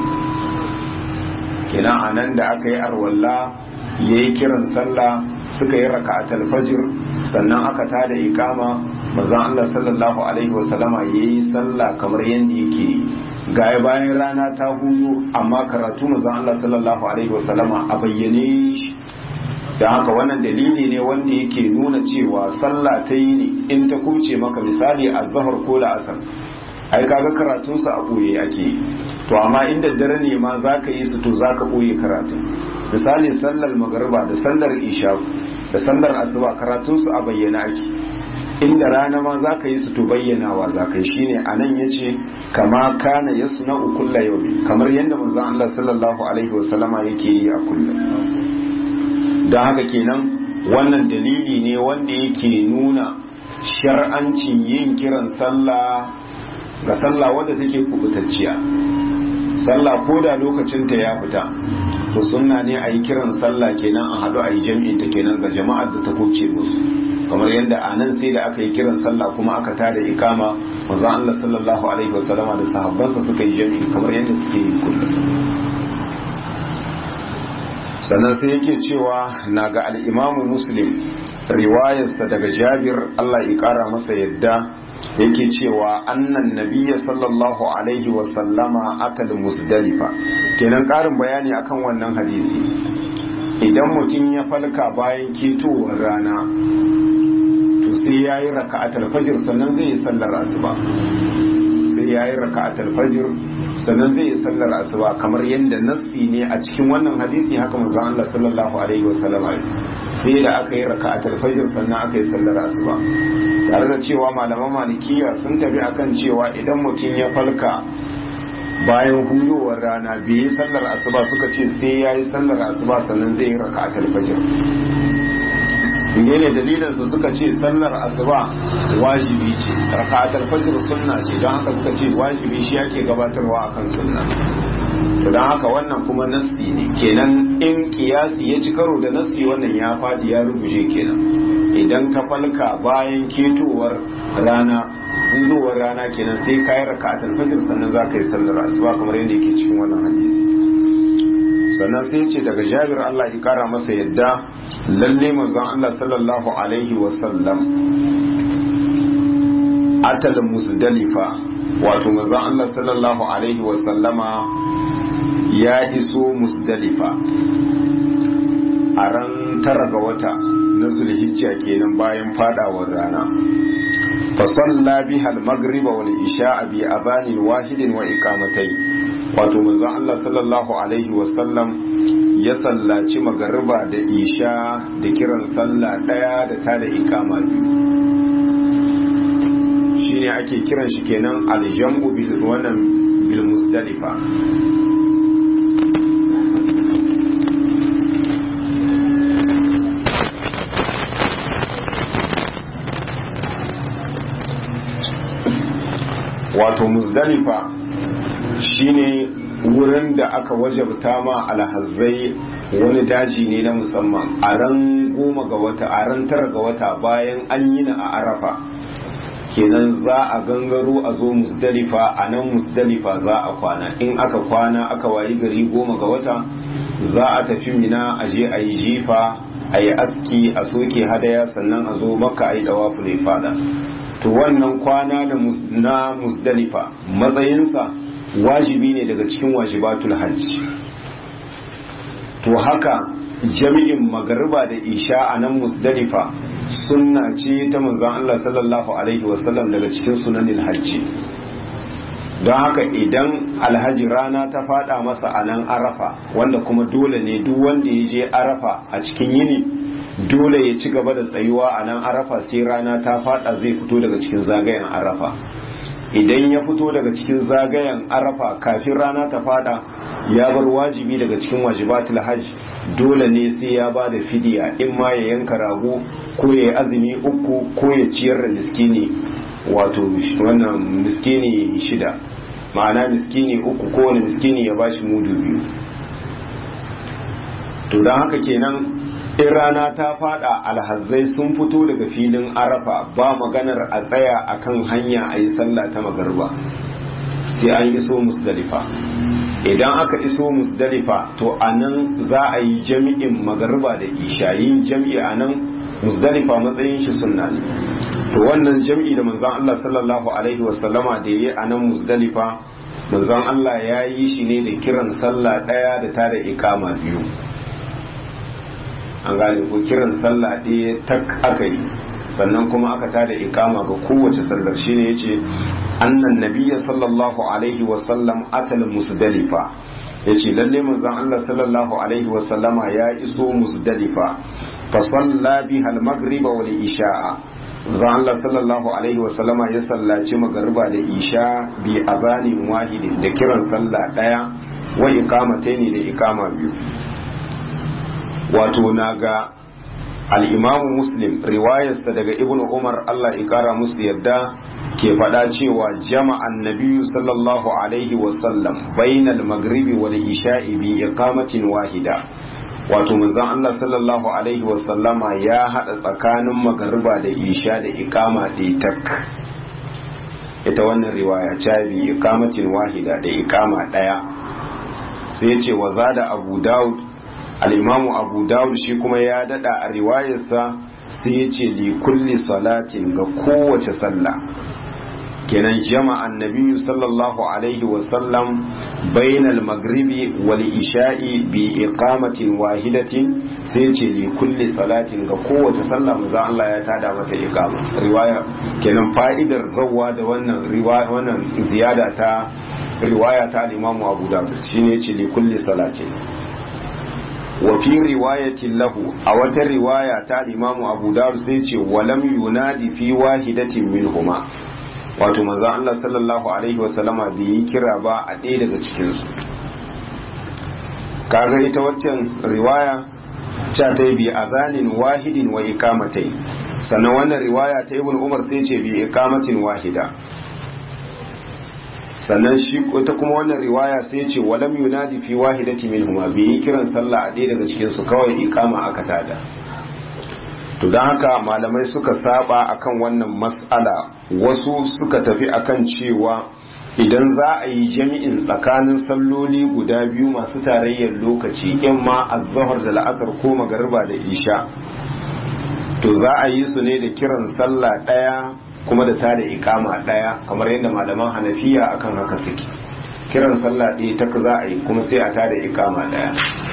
kenan anan da aka yi arwalla yayi kiran sallah suka yi raka'atul fajr sannan aka tada ikama manzon Allah sallallahu alaihi wasallama yayi sallah kamar yanda yake gaya bayan rana ta hudu amma karatu manzon Allah sallallahu alaihi wasallama a bayyane shi da haka wannan dalili ne wanda yake nuna cewa sallah ta yi ne in ta kuce maka misali a zahar ko da asar ai kaga karatunsa a ɓoye ake yi to amma inda dare ne ma za ka yi su to za ka ɓoye karatun misali sallar magariba da sallar isha da sallar asuba karatunsu a bayyana ake inda rana ma za ka yi su to bayyanawa za ka yi shine a nan ya ce kama kana ya suna ukulla yau kamar yadda manzon Allah sallallahu alaihi wasallama yake yi a kullum don haka kenan wannan dalili ne wanda yake nuna shar'ancin yin kiran sallah ga sallah wadda take kubutacciya sallah ko da lokacinta ya fita to sunna ne a yi kiran sallah kenan a haɗu a yi jam'in ta kenan ga jama'ar da ta kuce musu kamar yadda a nan sai da aka yi kiran sallah kuma aka tada ikama manzon Allah sallallahu alaihi wasallama da sahabbansa suka yi jam'i kamar yadda suke yi kullum sannan sai yake cewa na ga al'imamu muslim riwayarsa daga jabir Allah ya ƙara masa yadda yake cewa annan nabiya sallallahu alaihi wasallama akal musdalifa kenan karin bayani akan wannan hadisi idan mutum ya falka bayan ketowar rana to sai ya yi raka'atul fajr sannan zai yi sallar asuba sai ya yi raka'atul fajr sannan zai yi sallar asuba kamar yadda nassi ne a cikin wannan hadisi haka manzon Allah sallallahu alaihi wasallam sai da aka yi raka'atul fajr sannan aka yi sallar asuba tare da cewa malaman malikiya sun tafi akan cewa idan mutum ya falka bayan hudowar rana bai yi sallar asuba suka ce sai ya yi sallar asuba sannan zai yi raka'atul fajr ne dalilin su suka ce sallar asuba wajibi ce raka'atul fajr sunna ce don haka suka ce wajibi shi yake gabatarwa akan sunna to don haka wannan kuma nassi ne kenan in kiyasi ya ci karo da nassi wannan ya fadi ya rubuje kenan idan ka falka bayan ketowar rana hudowar rana kenan sai ka yi raka'atul fajr sannan za ka yi sallar asuba kamar yadda yake cikin wannan hadisi sannan sai ce daga jabir Allah ya kara masa yadda lalle manzon Allah sallallahu alaihi wa sallam atal musdalifa wato manzon Allah sallallahu alaihi wa sallama ya iso musdalifa a ran tara ga wata na zulhijja kenan bayan fadawar rana فصلى بها المغرب والعشاء بأذان واحد وإقامتين wato manzon Allah sallallahu alaihi wasallam ya sallaci magariba da isha da kiran sallah daya da ta da ikama biyu shine ake kiran shi kenan aljamu bil wannan bil muzdalifa wato muzdalifa shine wurin da aka wajabta ma alhazai wani daji ne na musamman a ran goma ga wata a ran tara ga wata bayan an yi na a arafa kenan za a gangaro a zo musdalifa a nan musdalifa za a kwana in aka kwana aka wayi gari goma ga wata za a tafi mina a je a yi jifa a yi aski a soke hadaya sannan a zo maka a yi dawafu ne fada to wannan kwana na musdalifa matsayinsa wajibi ne daga cikin wajibatul hajji to haka jami'in magariba da isha a nan musdalifa sunna ce ta manzon Allah sallallahu alaihi wasallam daga cikin sunanin hajji don haka idan alhaji rana ta fada masa a nan arafa wanda kuma dole ne duk wanda ya je arafa a cikin yini dole ya ci gaba da tsayuwa a nan arafa sai rana ta fada zai fito daga cikin zagayen arafa idan ya fito daga cikin zagayen arafa kafin rana ta fada ya bar wajibi daga cikin wajibatul hajj dole ne sai ya ba da fidiya in ma ya yanka rago ko ya yi azumi uku ko ya ciyar da miskini wato wannan miskini shida ma'ana miskini uku ko wani miskini ya bashi mudu biyu to don haka kenan in rana ta fada alhazzai sun fito daga filin arafa ba maganar a tsaya akan hanya a yi sallah ta magarba sai an iso musdalifa idan aka iso musdalifa to a nan za a yi jami'in magarba da isha yin jami'i a nan musdalifa matsayin shi sunna ne to wannan jami'i da manzon Allah sallallahu alaihi wasallama da yayi a nan musdalifa manzon Allah ya yi shi ne da kiran sallah daya da tare ikama biyu an gane ko kiran sallah ɗaya tak aka yi sannan kuma aka tada ikama ga kowace sallar shine yace annan nabiyya sallallahu alaihi wa sallam atal musdalifa yace lalle manzon Allah sallallahu alaihi wa sallama ya iso musdalifa fa salla biha al-maghrib wal isha'a manzon Allah sallallahu alaihi wa sallama ya sallaci magriba da isha bi azanin wahidin da kiran sallah daya wa iqamataini da iqama biyu wato na ga al'imamu muslim riwayarsa daga ibnu umar allah ikara musu yadda ke faɗa cewa jama'an nabiyu sallallahu alaihi wasallam bainal magribi wal isha'i bi iqamatin wahida wato manzon allah sallallahu alaihi wasallama ya haɗa tsakanin magariba da isha da iqama ɗaya tak ita wannan riwaya ta bi iqamatin wahida da iqama ɗaya sai ce wa zada abu daud al'imamu abu dawud shi kuma ya dada a riwayarsa sai ya ce li kulli salatin ga kowace sallah kenan jama'an nabiyu sallallahu alaihi wasallam bainal magribi wal isha'i bi iqamatin wahidatin sai ce li kulli salatin ga kowace sallah manzo Allah ya tada mata iqama riwaya kenan fa'idar zawwa da wannan riwaya wannan ziyada ta riwaya ta al-imamu abu dawud shine ce li kulli salatin wa fi riwayatin lahu a wata riwaya ta imamu abu dawud sai ce walam yunadi fi wahidatin minhuma wato manzo Allah sallallahu alaihi wasallama bai yi kira ba a ɗaya daga cikin su kaga ita waccan riwaya ta ta bi azanin wahidin wa ikamatai sannan wannan riwaya ta ibn umar sai ce bi ikamatin wahida sannan shi ta kuma wannan riwaya sai ce walam yunadi fi wahidati minhuma bi yi kiran sallah a ɗaya daga cikin su kawai ikama aka tada to don haka malamai suka saba akan wannan mas'ala wasu suka tafi akan cewa idan za a yi jami'in tsakanin salloli guda biyu masu tarayyar lokaci in ma azhar da la'asar ko magariba da isha to za a yi su ne da kiran sallah ɗaya kuma da tada ikama daya kamar yadda malaman hanafiya akan haka suke kiran sallah ɗaya ta za a yi kuma sai a tada ikama daya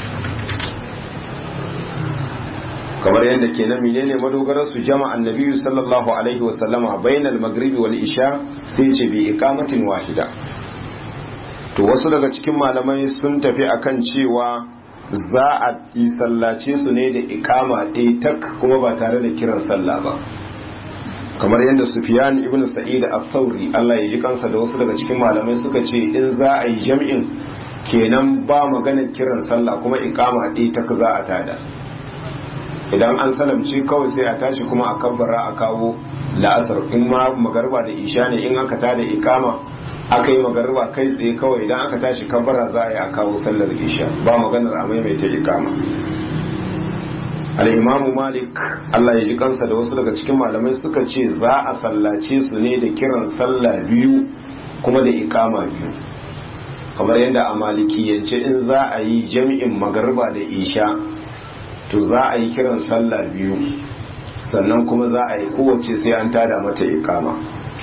kamar yadda ke na menene madogarar su jama annabi sallallahu alaihi wasallama bainal maghribi wal isha sai ce bi ikamatin wahida to wasu daga cikin malamai sun tafi akan cewa za a yi sallace su ne da ikama ɗaya tak kuma ba tare da kiran sallah ba kamar yadda Sufyan ibn Sa'id al-Thawri Allah ya ji kansa da wasu daga cikin malamai suka ce in za a yi jam'in kenan ba magana kiran sallah kuma iqama ɗaya ta za a tada idan an salamci kawai sai a tashi kuma a kabbara a kawo la'asar in ma magarba da isha ne in aka tada iqama aka yi magariba kai tsaye kawai idan aka tashi kabbara za a yi a kawo sallar isha ba maganar a maimaita ikama al'imamu malik Allah ya ji kansa da wasu daga cikin malamai suka ce za a sallace su ne da kiran sallah biyu kuma da ikama biyu kamar yadda a malikiyance in za a yi jami'in magariba da isha to za a yi kiran sallah biyu sannan kuma za a yi kowace sai an tada mata ikama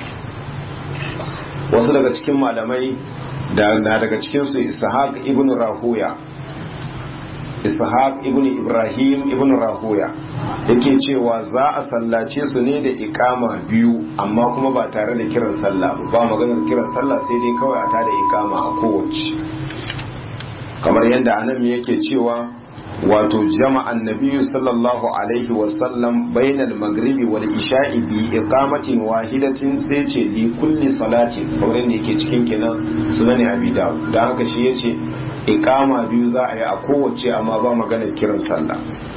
wasu daga cikin malamai da na daga cikinsu ishaq ibn rahuya ishaq ibn ibrahim ibn rahuya yake cewa za a sallace su ne da ikama biyu amma kuma ba tare da kiran sallah ba maganar kiran sallah sai dai kawai a tada ikama a kowace kamar yadda anan yake cewa wato jama'an nabiyyu sallallahu alaihi wasallam bainal maghribi wal isha'i bi iqamatin wahidatin sai ce li kulli salatin kamar yadda yake cikin kenan sunan abi dawud dan haka shi yace iqama biyu za a yi a kowace amma ba maganar kiran sallah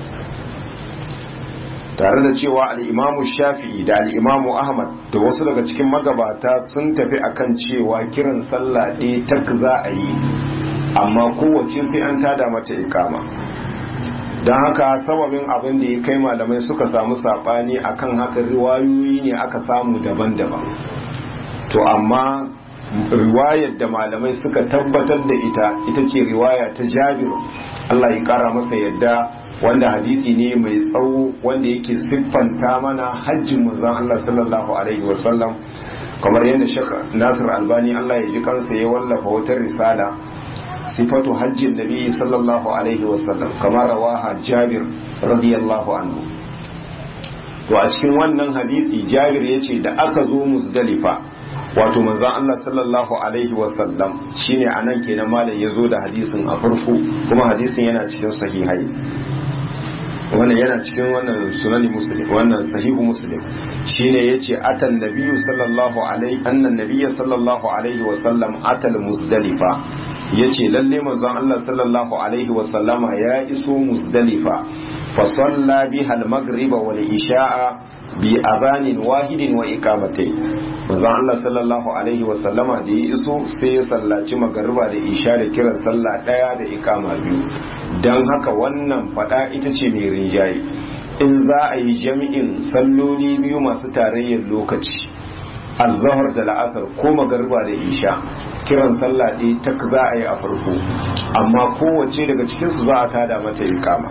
tare da cewa al-imamu shafi'i da al-imamu ahmad da wasu daga cikin magabata sun tafi akan cewa kiran sallah ɗaya tak za a yi amma kowace sai an tada mata ikama don haka sababin abin da ya kai malamai suka samu saɓani akan haka riwayoyi ne aka samu daban-daban to amma riwayar da malamai suka tabbatar da ita ita ce riwaya ta jabir Allah ya kara masa yadda wanda hadisi ne mai tsawo wanda yake siffanta mana hajjin manzon Allah sallallahu alaihi wasallam kamar yadda Sheikh Nasir Albani Allah ya ji kansa ya wallafa wata risala sifatu hajjin nabi sallallahu alaihi wasallam kamar rawaha jabir radiyallahu anhu to a cikin wannan hadisi jabir ya ce da aka zo musdalifa wato manzon Allah sallallahu alaihi wasallam shine anan kenan malam ya zo da hadisin a farko kuma hadisin yana cikin sahihai wannan yana cikin wannan sunani muslim wannan sahihu muslim shine yace atan nabiyyu sallallahu alaihi annan nabiyyu sallallahu alaihi wasallam atal musdalifa yace lalle manzon Allah sallallahu alaihi wasallama ya iso musdalifa fa salla biha al-maghriba wal isha'a bi abanin wahidin wa iqamatai manzon Allah sallallahu alaihi wasallama da ya iso sai ya sallaci magariba da isha da kiran sallah daya da iqama biyu dan haka wannan fada ita ce mai rinjaye in za a yi jami'in salloli biyu masu tarayyar lokaci azhar da la'asar ko magariba da isha kiran sallah ɗaya ta za a yi a farko amma kowace daga cikinsu za a tada mata ikama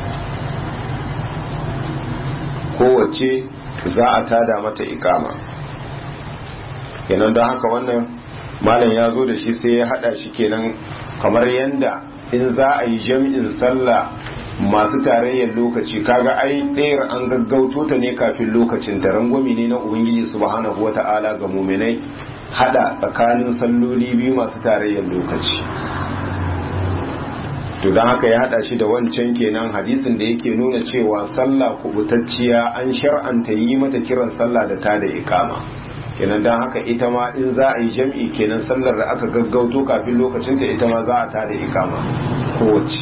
kowace za a tada mata ikama kenan don haka wannan malam ya zo da shi sai ya hada shi kenan kamar yadda in za a yi jami'in sallah masu tarayyar lokaci kaga ai ɗayar an gaggauto ta ne kafin lokacin ta rangwami ne na ubangiji subhanahu wata'ala ga muminai hada tsakanin salloli biyu masu tarayyar lokaci to don haka ya hada shi da wancan kenan hadisin da yake nuna cewa sallah kubutacciya an shar'anta yi mata kiran sallah da ta da ikama kenan don haka ita ma in za a yi jam'i kenan sallar da aka gaggauto kafin lokacinta ita ma za a ta da ikama kowace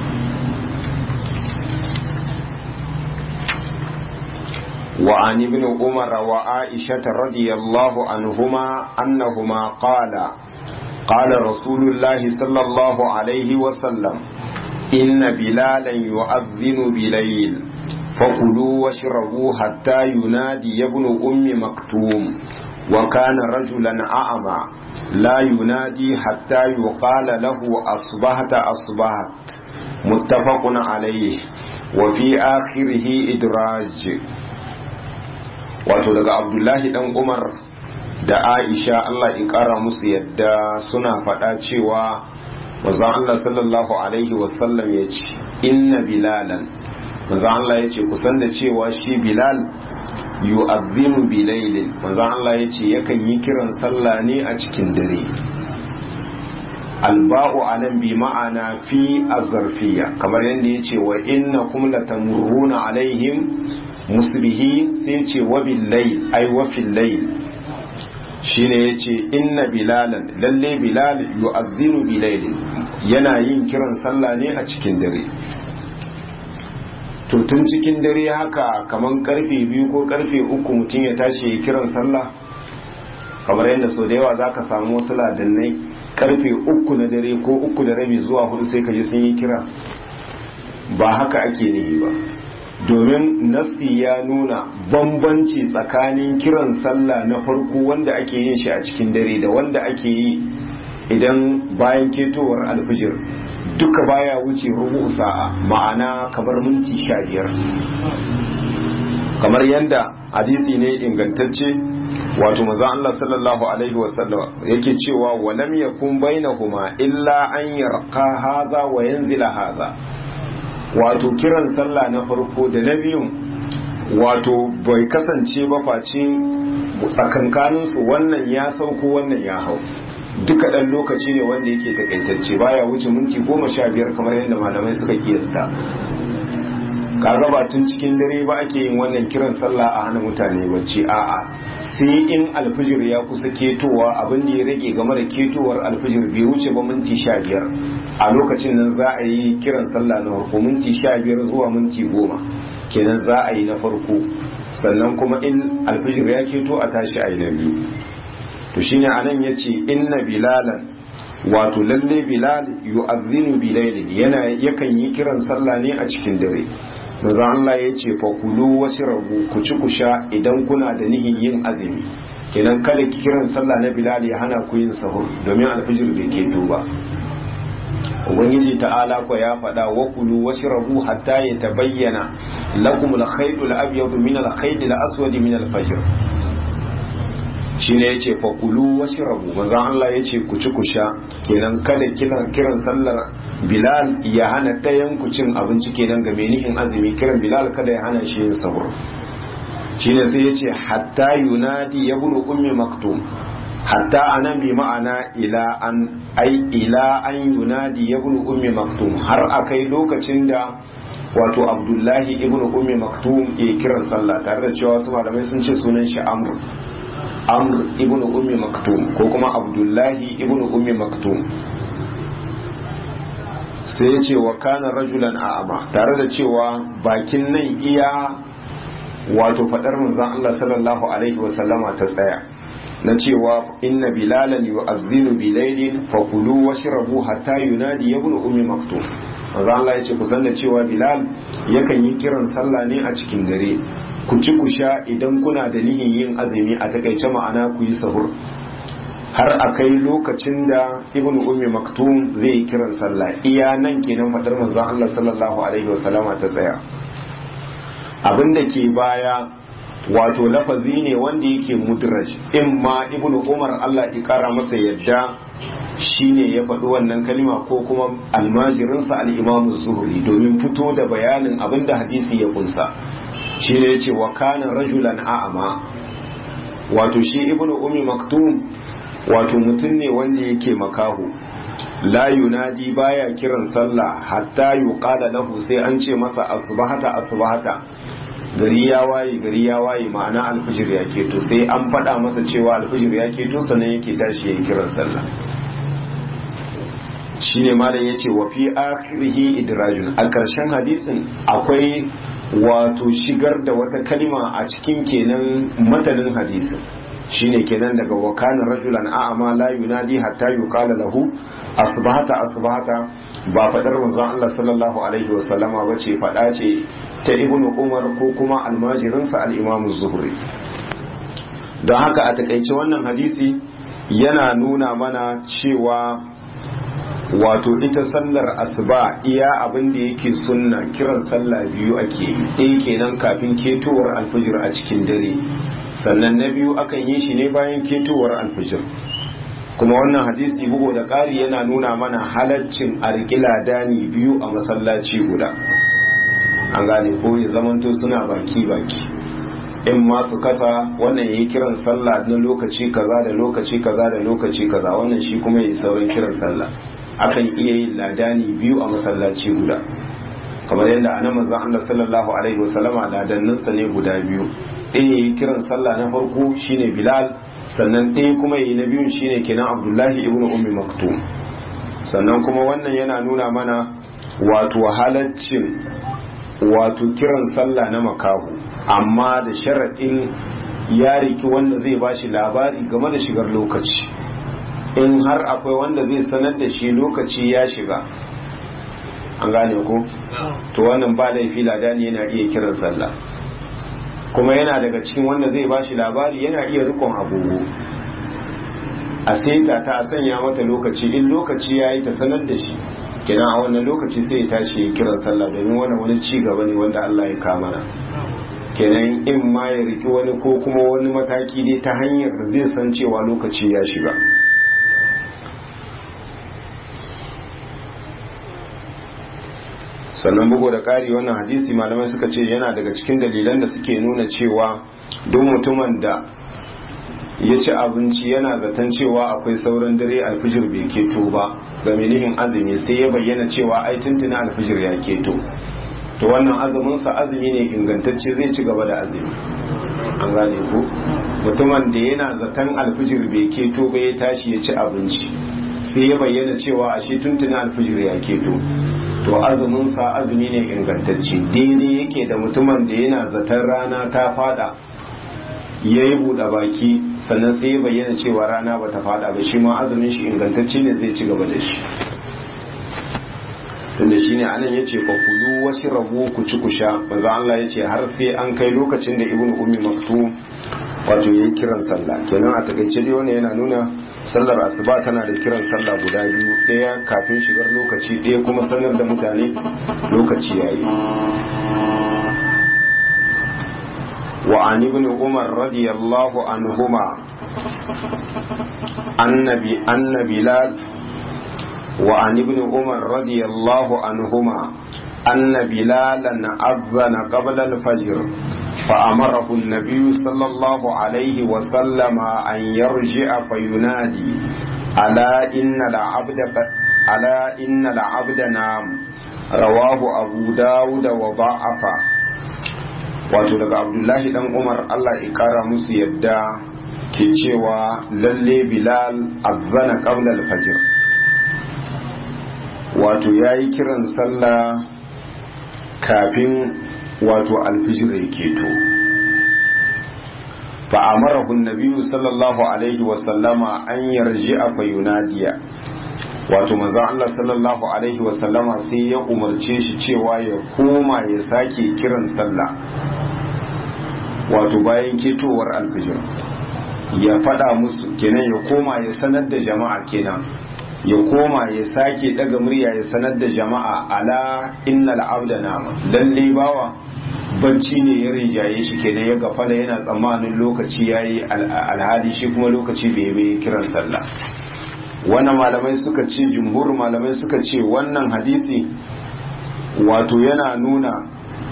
وعن ابن عمر وعائشة رضي الله عنهما أنهما قال قال رسول الله صلى الله عليه وسلم إن بلالا يؤذن بليل فكلوا واشربوا حتى ينادي ابن أم مكتوم وكان رجلا أعمى لا ينادي حتى يقال له أصبحت أصبحت متفق عليه وفي آخره إدراج wato daga abdullahi dan umar da aisha allah in kara musu yadda suna faɗa cewa manzon allah sallallahu alaihi wasallam ya ce inna bilalan manzon allah ya ce kusan da cewa shi bilal yu'azzinu bilailin manzon allah ya ce yakan yi kiran sallah ne a cikin dare alba'u anan bi ma'ana fi azarfiya kamar yadda ya ce wa inna kum latamurruna alaihim musbihi sai ce wa billayl ai wa fil layl shine yace inna bilalan lalle bilal yu'adhdhiru bilayl yana yin kiran sallah ne a cikin dare to tun cikin dare haka kaman karfe biyu ko karfe uku mutum ya tashi ya kiran sallah kamar yadda sau da yawa za ka samu wasu ladannai karfe uku na dare ko uku da rabi zuwa hudu sai ka ji sun yi kira ba haka ake nihi ba domin nasti ya nuna bambanci tsakanin kiran sallah na farko wanda ake yin shi a cikin dare da wanda ake yi idan bayan ketowar alfijir duka baya wuce rubu sa'a ma'ana kamar minti sha biyar kamar yadda hadisi ne ingantacce wato maza Allah sallallahu alaihi wasallam yake cewa walam yakun bainahuma illa an yarqa hadha wa yanzila hadha wato kiran sallah na farko da na biyun wato bai kasance ba face tsakankanin su wannan ya sauko wannan ya hau duka ɗan lokaci ne wanda yake takaitacce baya wuce minti goma sha biyar kamar yadda malamai suka kiyasta kaga ba tun cikin dare ba ake yin wannan kiran sallah a hana mutane bacci a'a sai in alfijir ya kusa ketowa abin da ya rage game da ketowar alfijir bai wuce ba minti sha biyar a lokacin nan za a yi kiran sallah na farko minti sha biyar zuwa minti goma kenan za a yi na farko sannan kuma in alfijir ya keto a tashi a yi na biyu to shine anan yace inna bilalan wato lalle bilal yu'adhdhinu bilailin yana yakan yi kiran sallah ne a cikin dare manzo Allah yace fa kulu washrabu ku ci ku sha idan kuna da nihin yin azumi kenan kada kiran sallah na bilal ya hana ku yin sahur domin alfijir bai keto ba ubangiji ta'ala ko ya faɗa wa kulu washrabu hatta yatabayyana lakum al-khayt al-abyad min al-khayt al-aswad min al-fajr shine yace fa kulu washrabu manzo Allah yace ku ci ku sha kenan kada kiran kiran sallar Bilal ya hana ɗayan ku cin abinci kenan ga menihin azumi kiran Bilal kada ya hana shi yin sahur shine sai yace hatta yunadi yabnu ummi maktum hatta anan bi ma'ana ila an ai ila an yunadi yabnu ummi maktum har akai lokacin da wato Abdullahi ibnu ummi maktum ya kiran sallah tare da cewa wasu malamai sun ce sunan shi Amr amr ibn ummi maktum ko kuma abdullahi ibn ummi maktum sai ya ce wa kana rajulan a'ama tare da cewa bakin nan iya wato fadar manzon Allah sallallahu alaihi wa sallama ta tsaya na cewa inna bilalan yu'adhdhinu bilailin fakulu washrabu hatta yunadi ibn ummi maktum manzon Allah ya ce ku san da cewa bilal yakan yi kiran sallah ne a cikin dare ku ci ku sha idan kuna da nihin yin azumi a takaice ma'ana ku yi sahur har a kai lokacin da ibn ummi maktum zai yi kiran sallah iya nan kenan fadar manzon Allah sallallahu alaihi wasallama ta tsaya abin da ke baya wato lafazi ne wanda yake mudraj in ma ibn umar Allah ya kara masa yadda shine ya faɗi wannan kalima ko kuma almajirinsa al-imamu zuhri domin fito da bayanin abin da hadisi ya kunsa shi ne ce wa kana rajulan a'ama wato shi ibnu ummi maktum wato mutum ne wanda yake makahu la yunadi baya kiran sallah hatta yuqala lahu sai an ce masa asbahata asbahata gari ya waye gari ya waye ma'ana alfijir ya keto sai an faɗa masa cewa alfijir ya keto sannan yake tashi yayin kiran sallah shine malam yace wa fi akhirihi idrajun a ƙarshen hadisin akwai wato shigar da wata kalima a cikin kenan matanin hadisin shine kenan daga wakanin rajulan a'ama la yunadi hatta yuqala lahu asbahata asbahata ba fadar manzon Allah sallallahu alaihi wasallama bace fada ce ta ibnu umar ko kuma almajirinsa al-imam zuhri don haka a takaice wannan hadisi yana nuna mana cewa wato ita sallar asuba iya abin da yake sunna kiran sallah biyu ake yi ɗaya kenan kafin ketowar alfijir a cikin dare sannan na biyu akan yi shi ne bayan ketowar alfijir kuma wannan hadisi bugu da ƙari yana nuna mana halaccin arƙila dani biyu a masallaci guda an gane ko ya zamanto suna baki baki in ma su kasa wannan ya yi kiran sallah na lokaci kaza da lokaci kaza da lokaci kaza wannan shi kuma ya yi sauran kiran sallah akan iya yin ladani biyu a masallaci guda kamar yadda a nan manzon Allah sallallahu alaihi wasallama ladanninsa ne guda biyu ɗaya yayi kiran sallah na farko shine Bilal sannan ɗaya kuma yayi na biyun shine kenan Abdullahi ibn Ummi Maktum sannan kuma wannan yana nuna mana wato halaccin wato kiran sallah na makahu amma da sharaɗin ya riki wanda zai bashi labari game da shigar lokaci in har akwai wanda zai sanar da shi lokaci ya shiga an gane ko to wannan ba laifi ladani yana iya kiran sallah kuma yana daga cikin wanda zai bashi labari yana iya rikon agogo a seta ta a sanya mata lokaci in lokaci ya yi ta sanar da shi kenan a wannan lokaci sai ya tashi ya kiran sallah domin wannan wani ci gaba ne wanda Allah ya kamana kenan in ma ya riki wani ko kuma wani mataki dai ta hanyar da zai san cewa lokaci ya shiga sannan bugu da ƙari wannan hadisi malamai suka ce yana daga cikin dalilan da suke nuna cewa duk mutumin da ya ci abinci yana zaton cewa akwai sauran dare alfijir bai keto ba ga nihin azumi sai ya bayyana cewa ai tuntuna alfijir ya keto to wannan azuminsa azumi ne ingantacce zai ci gaba da azumi an gane ku mutumin da yana zaton alfijir bai keto ba ya tashi ya ci abinci sai ya bayyana cewa ashe tuntuna alfijir ya keto to azuminsa azumi ne ingantacce daidai yake da mutumin da yana zaton rana ta fada ya yi buɗe baki sannan sai ya bayyana cewa rana ba ta fada ba shi ma azumin shi ingantacce ne zai ci gaba da shi tunda shi ne anan ya ce fa kulu wasu rabu ku ci ku sha maza Allah ya ce har sai an kai lokacin da ibn ummi maktum wato ya yi kiran sallah kenan a takaice dai wannan yana nuna sallar asuba tana da kiran sallah guda biyu ɗaya kafin shigar lokaci ɗaya kuma sanar da mutane lokaci yayi وعن ابن عمر رضي الله عنهما أن أن بلال وعن ابن عمر رضي الله عنهما أن بلالا أذن قبل الفجر فأمره النبي صلى الله عليه وسلم أن يرجع فينادي ألا إن العبد ألا إن العبد نام رواه أبو داود وضعفه wato daga abdullahi dan umar allah ya kara musu yadda ke cewa lalle bilal azana qabla al-fajr wato yayi kiran sallah kafin wato alfijir ya keto fa amarahu an-nabiyyu sallallahu alaihi wa sallama an yarji'a fa yunadiya wato manzon Allah sallallahu alaihi wa sallama sai ya umarce shi cewa ya koma ya sake kiran sallah wato bayan ketowar alfijir ya fada musu kenan ya koma ya sanar da jama'a kenan ya koma ya sake daga murya ya sanar da jama'a ala innal abda nama lalle bawa bacci ne ya rinjaye shi kenan ya gafala yana tsammanin lokaci yayi alhali shi kuma lokaci bai bai kiran sallah wannan malamai suka ce jumhur malamai suka ce wannan hadisi wato yana nuna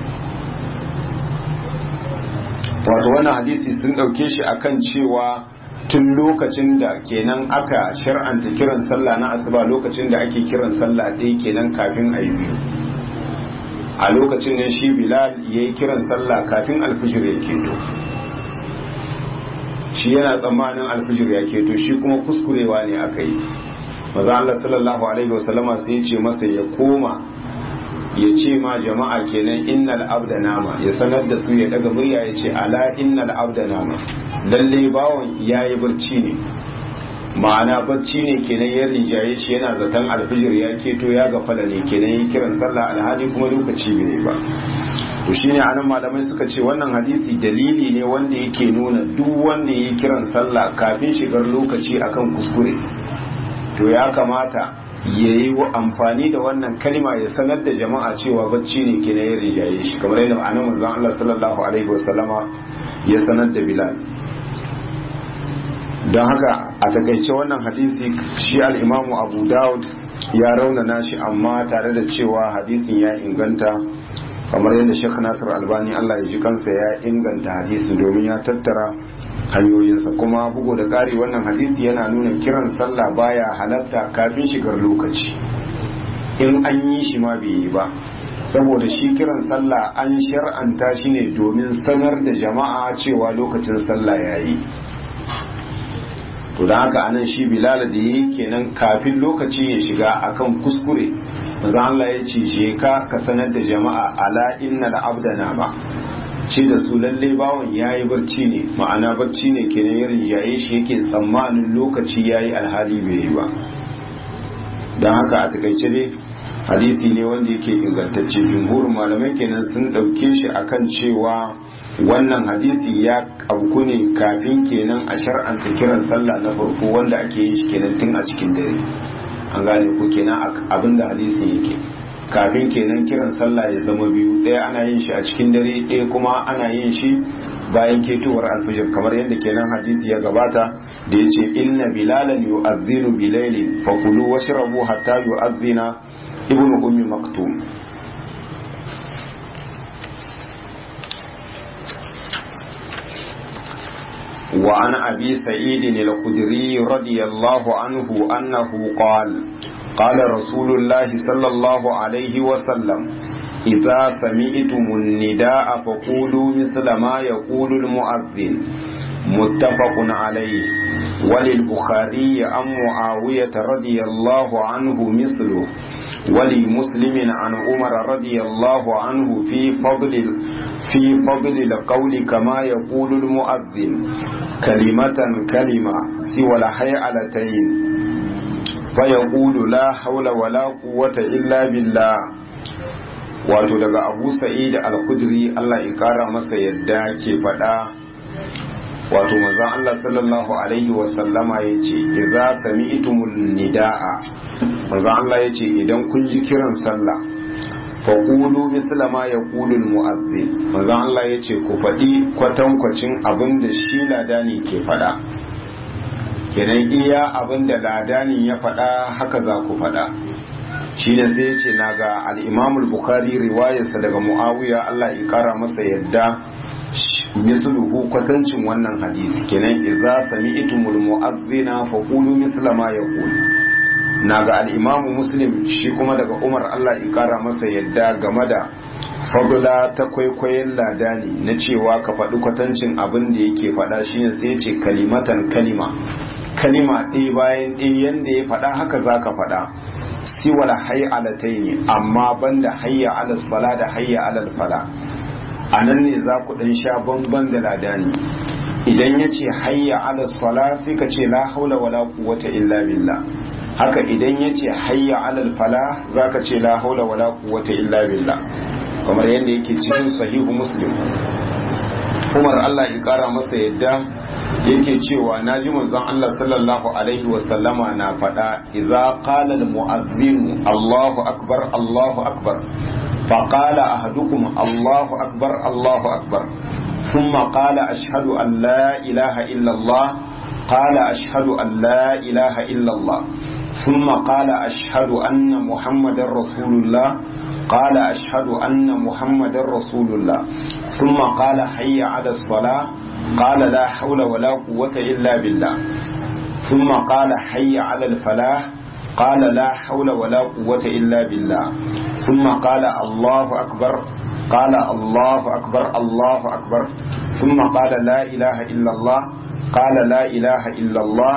wato wannan hadisi sun ɗauke shi akan cewa tun lokacin da kenan aka shar'anta kiran sallah na asuba lokacin da ake kiran sallah ɗaya kenan kafin a yi biyu a lokacin ne shi bilal ya yi kiran sallah kafin alfijir ya keto shi yana tsammanin alfijir ya keto shi kuma kuskurewa ne aka yi maza Allah sallallahu alaihi wasallama sai ya ce masa ya koma ya ce ma jama'a kenan innal abda nama ya sanar da su ya daga murya ya ce ala innal abda nama lalle bawon yayi barci ne ma'ana barci ne kenan ya rinjaye shi yana zaton alfijir ya keto ya gafala ne kenan yi kiran sallah alhali kuma lokaci bai ba to shine anan malamai suka ce wannan hadisi dalili ne wanda yake nuna duk wanda yi kiran sallah kafin shigar lokaci akan kuskure to ya kamata ya yi amfani da wannan kalma ya sanar da jama'a cewa bacci ne ke na yin rijaye shi kamar yadda ma'anar manzon Allah sallallahu alaihi wasallama ya sanar da Bilal don haka a takaice wannan hadisi shi al-Imamu Abu Dawud ya raunana shi amma tare da cewa hadisin ya inganta kamar yadda Sheikh Nasir Albani Allah ya ji kansa ya inganta hadisin domin ya tattara hanyoyinsa kuma bugu da ƙari wannan hadisi yana nuna kiran sallah baya halatta kafin shigar lokaci in an yi shi ma bai yi ba saboda shi kiran sallah an shar'anta shi ne domin sanar da jama'a cewa lokacin sallah ya yi to da haka anan shi bilal da yi kenan kafin lokaci ya shiga akan kuskure manzo Allah ya ce je ka ka sanar da jama'a ala innal abda ba ce da su lalle bawan ya yi barci ne ma'ana barci ne kenan ya rinjaye shi yake tsammanin lokaci ya yi alhali bai yi ba don haka a takaice dai hadisi ne wanda yake ingantacce jumhurin malamai kenan sun ɗauke shi akan cewa wannan hadisi ya abu ne kafin kenan a shar'anta kiran sallah na farko wanda ake yin shi kenan tun a cikin dare an gane ko kenan abinda hadisi yake kafin kenan kiran sallah ya zama biyu ɗaya ana yin shi a cikin dare ɗaya kuma ana yin shi bayan ketowar alfijir kamar yadda kenan hadisi ya gabata da ya ce inna bilalan yu'adhdhinu bilailin fakulu washrabu hatta yu'adhdhina ibnu ummi maktum وعن أبي سعيد الخدري رضي الله عنه أنه قال قال رسول الله صلى الله عليه وسلم إذا سمعتم النداء فقولوا مثل ما يقول المؤذن متفق عليه وللبخاري عن معاوية رضي الله عنه مثله ولمسلم عن عمر رضي الله عنه في فضل في فضل القول كما يقول المؤذن كلمة كلمة سوى الحيعلتين فيقول لا حول ولا قوة إلا بالله wato daga abu sa'id al-kudri Allah ya kara masa yadda ke faɗa wato manzon Allah sallallahu alaihi wa sallama yace idza sami'tumul nidaa manzon Allah yace idan kun ji kiran sallah fa qulu misla ma yaqulu al-mu'adhdhin manzon Allah yace ku faɗi kwatankwacin abin da shi ladani ke faɗa kenan iya abin da ladanin ya faɗa haka za ku faɗa shi ne sai ce na ga al'imamul bukhari riwayarsa daga mu'awiya Allah ya kara masa yadda misluhu kwatancin wannan hadisi kenan idza sami'tumul mu'adhdhina fa qulu misla ma yaqul na ga al'imamu muslim shi kuma daga umar Allah ya kara masa yadda game da fadula ta kwaikwayon ladani na cewa ka faɗi kwatancin abin da yake faɗa shine sai ce kalimatan kalima kalima ɗaya bayan ɗaya yanda ya faɗa haka za ka faɗa siwal hay'alatai ne amma banda hayya alal fala da hayya alal fala a nan ne za ku ɗan sha bamban da ladani idan ya ce hayya alal fala sai ka ce la haula wala quwwata illa billah haka idan ya ce hayya alal fala za ka ce la haula wala quwwata illa billah kamar yadda yake cikin sahihu muslim umar Allah ya kara masa yadda yake cewa na ji manzon Allah sallallahu alaihi wasallama na faɗa idza qala al mu'adhdhin Allahu akbar Allahu akbar fa qala ahadukum Allahu akbar Allahu akbar thumma qala ashhadu an la ilaha illa Allah qala ashhadu an la ilaha illa Allah thumma qala ashhadu anna muhammadar rasulullah قال أشهد أن محمد رسول الله ثم قال حي على الصلاة قال لا حول ولا قوة إلا بالله ثم قال حي على الفلاح قال لا حول ولا قوة إلا بالله ثم قال الله أكبر قال الله أكبر الله أكبر ثم قال لا إله إلا الله قال لا إله إلا الله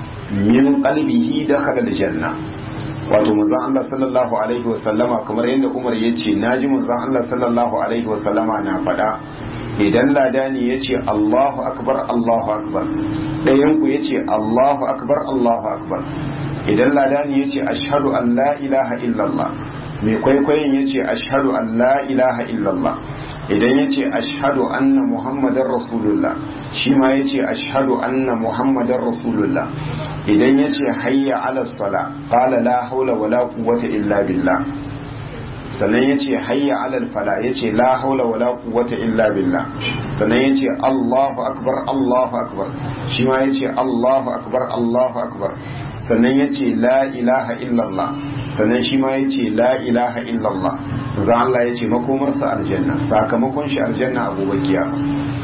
من قلبه دخل الجنة wato manzon Allah sallallahu alaihi wasallama kamar yadda Umar ya ce naji manzon Allah sallallahu alaihi wasallama na faɗa idan ladani ya ce Allahu akbar Allahu akbar ɗayan ku ya ce Allahu akbar Allahu akbar idan ladani ya ce ashhadu an la ilaha illallah mai kwaikwayon ya ce ashhadu an la ilaha illallah idan ya ce ashhadu anna muhammadar rasulullah shi ma ya ce ashhadu anna muhammadar rasulullah idan ya ce hayya ala sala qala la haula wala quwwata illa billah sannan ya ce hayya ala fala ya ce la haula wala quwwata illa billah sannan ya ce allahu akbar allahu akbar shi ma ya ce allahu akbar allahu akbar sannan ya ce la ilaha illallah sannan shi ma ya ce la ilaha illallah za Allah ya ce makomarsa aljanna sakamakon shi aljanna a gobe kiyama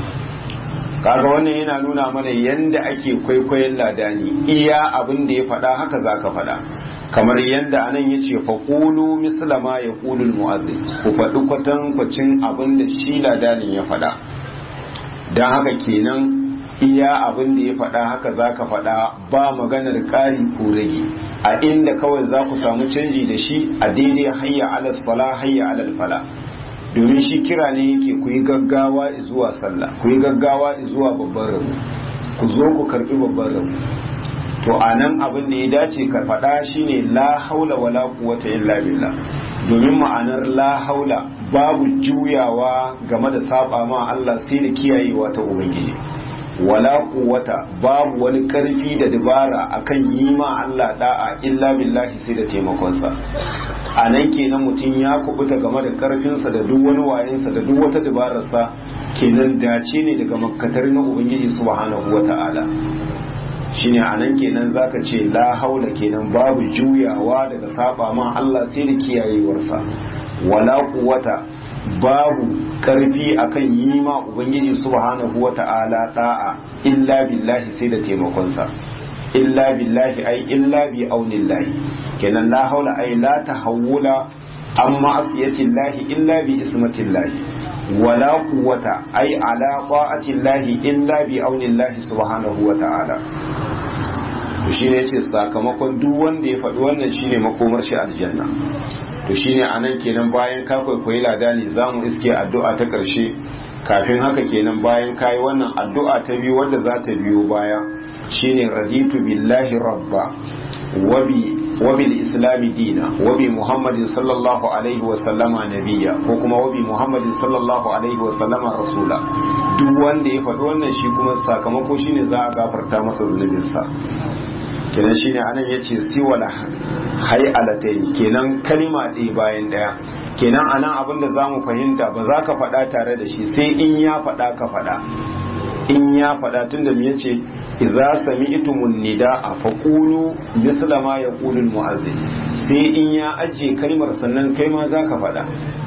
kaga wannan yana nuna mana yanda ake kwaikwayon ladani iya abin da ya faɗa haka za ka faɗa kamar yadda anan ya ce faƙulu mislama ya ƙulul mu'azzin ku faɗi kwatankwacin abin da shi ladanin ya faɗa don haka kenan iya abin da ya faɗa haka za ka faɗa ba maganar ƙari ko rage a inda kawai za ku samu canji da shi a daidai hayya alal fala hayya alal fala domin shi kira ne yake ku yi gaggawa zuwa sallah ku yi gaggawa zuwa babban rabu ku zo ku karbi babban rabu to a nan abin da ya dace ka faɗa shine la haula wala quwwata illa billah domin ma'anar la haula babu juyawa game da saba ma Allah sai da kiyayewa ta ubangiji wala quwwata babu wani karfi da dabara akan yi ma Allah da'a illa billahi sai da taimakonsa a nan kenan mutum ya kubuta game da karfinsa da duk wani wayensa da duk wata dabararsa kenan dace ne daga makkatar na ubangiji subhanahu wata'ala shine a nan kenan zaka ce la haula kenan babu juyawa daga saba ma Allah sai da kiyayewarsa wala quwwata babu karfi akan yi ma ubangiji subhanahu wata'ala da'a illa billahi sai da taimakonsa illa billahi ai illa bi aunillahi kenan la haula ai la tahawula an ma'asiyatillahi illa bi ismatillahi wala quwwata ai ala ta'atillahi illa bi aunillahi subhanahu wata'ala to shine yace sakamakon duk wanda ya faɗi wannan shine makomar shi aljanna to shine anan kenan bayan ka kwaikwayi ladani zamu iske addu'a ta ƙarshe kafin haka kenan bayan kayi wannan addu'a ta biyu wadda za ta biyo baya shine raditu billahi rabba wabi wabil islami dina wabi muhammadin sallallahu alaihi wa sallama nabiyya ko kuma wabi muhammadin sallallahu alaihi wa sallama rasula duk wanda ya faɗi wannan shi kuma sakamako shine za a gafarta masa zunubinsa kenan shine anan yace siwala hay'alatayn kenan kalima ɗaya bayan ɗaya kenan anan abin da zamu fahimta ba za ka faɗa tare da shi sai in ya faɗa ka faɗa in ya faɗa tunda me yace idza sami'tumun nida'a faqulu misla ma yaqulu almu'azzin sai in ya aje kalmar sannan kai ma zaka faɗa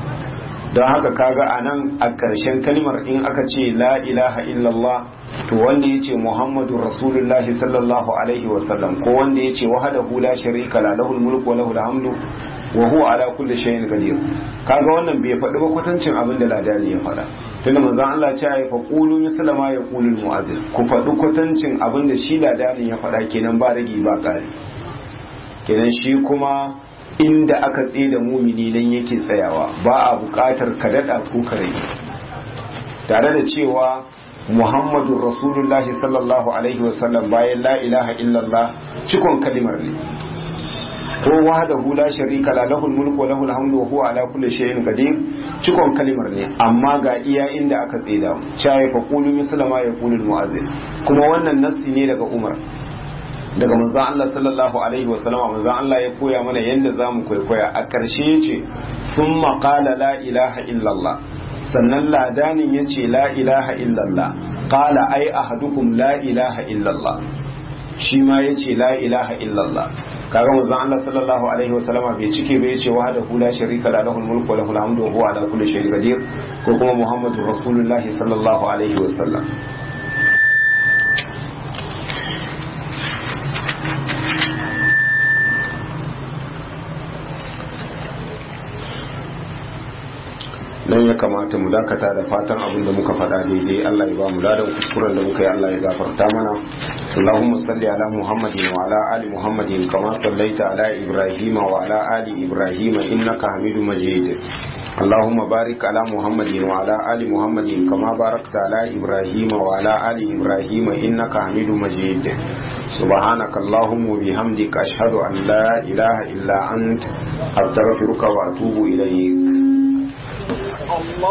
don haka kaga anan a ƙarshen kalmar in aka ce la ilaha illallah to wanda ya ce muhammadu rasulullahi sallallahu alaihi wasallam ko wanda ya ce wahadahu la sharika la lahul mulku wa lahul hamdu wa huwa ala kulli shay'in qadir kaga wannan bai faɗi ba kwatancin abin da ladani ya faɗa tunda manzon Allah ce ya fa qulu misla ma yaqulu al mu'azzin ku faɗi kwatancin abin da shi ladani ya faɗa kenan ba ragi ba ƙari kenan shi kuma inda aka tsaye da mumini nan yake tsayawa ba a buƙatar ka daɗa ko ka rage tare da cewa muhammadu rasulullahi sallallahu alaihi wasallam bayan la ilaha illallah cikon kalimar ne ko wahdahu la sharika la lahul mulku wa lahul hamdu wa huwa ala kulli shay'in qadir cikon kalimar ne amma ga iya inda aka tsida mu chai fa qulu misla ma yaqulu al mu'azzin kuma wannan nassi ne daga Umar daga manzon Allah sallallahu alaihi wa sallama manzon Allah ya koya mana yanda zamu kwaikwaya a karshe yace thumma qala la ilaha illallah sannan ladanin yace la ilaha illallah qala ai ahadukum la ilaha illallah shi ma yace la ilaha illallah kaga manzon Allah sallallahu alaihi wasallama bai cike bai yace wahdahu la sharika la lahul mulku wa lahul hamdu wa huwa ala kulli shay'in qadir ko kuma muhammadur rasulullahi sallallahu alaihi wasallam nan ya kamata mu dakata da fatan abin da muka faɗa daidai Allah ya ba mu ladan kuskuren da muka yi Allah ya gafarta mana Allahumma salli ala Muhammadin wa ala ali Muhammadin kama sallaita ala Ibrahim wa ala ali Ibrahim innaka Hamidu Majid اللهم بارك على محمد وعلى آل محمد كما باركت على إبراهيم وعلى آل إبراهيم إنك حميد مجيد سبحانك اللهم وبحمدك أشهد أن لا إله إلا أنت أستغفرك وأتوب إليك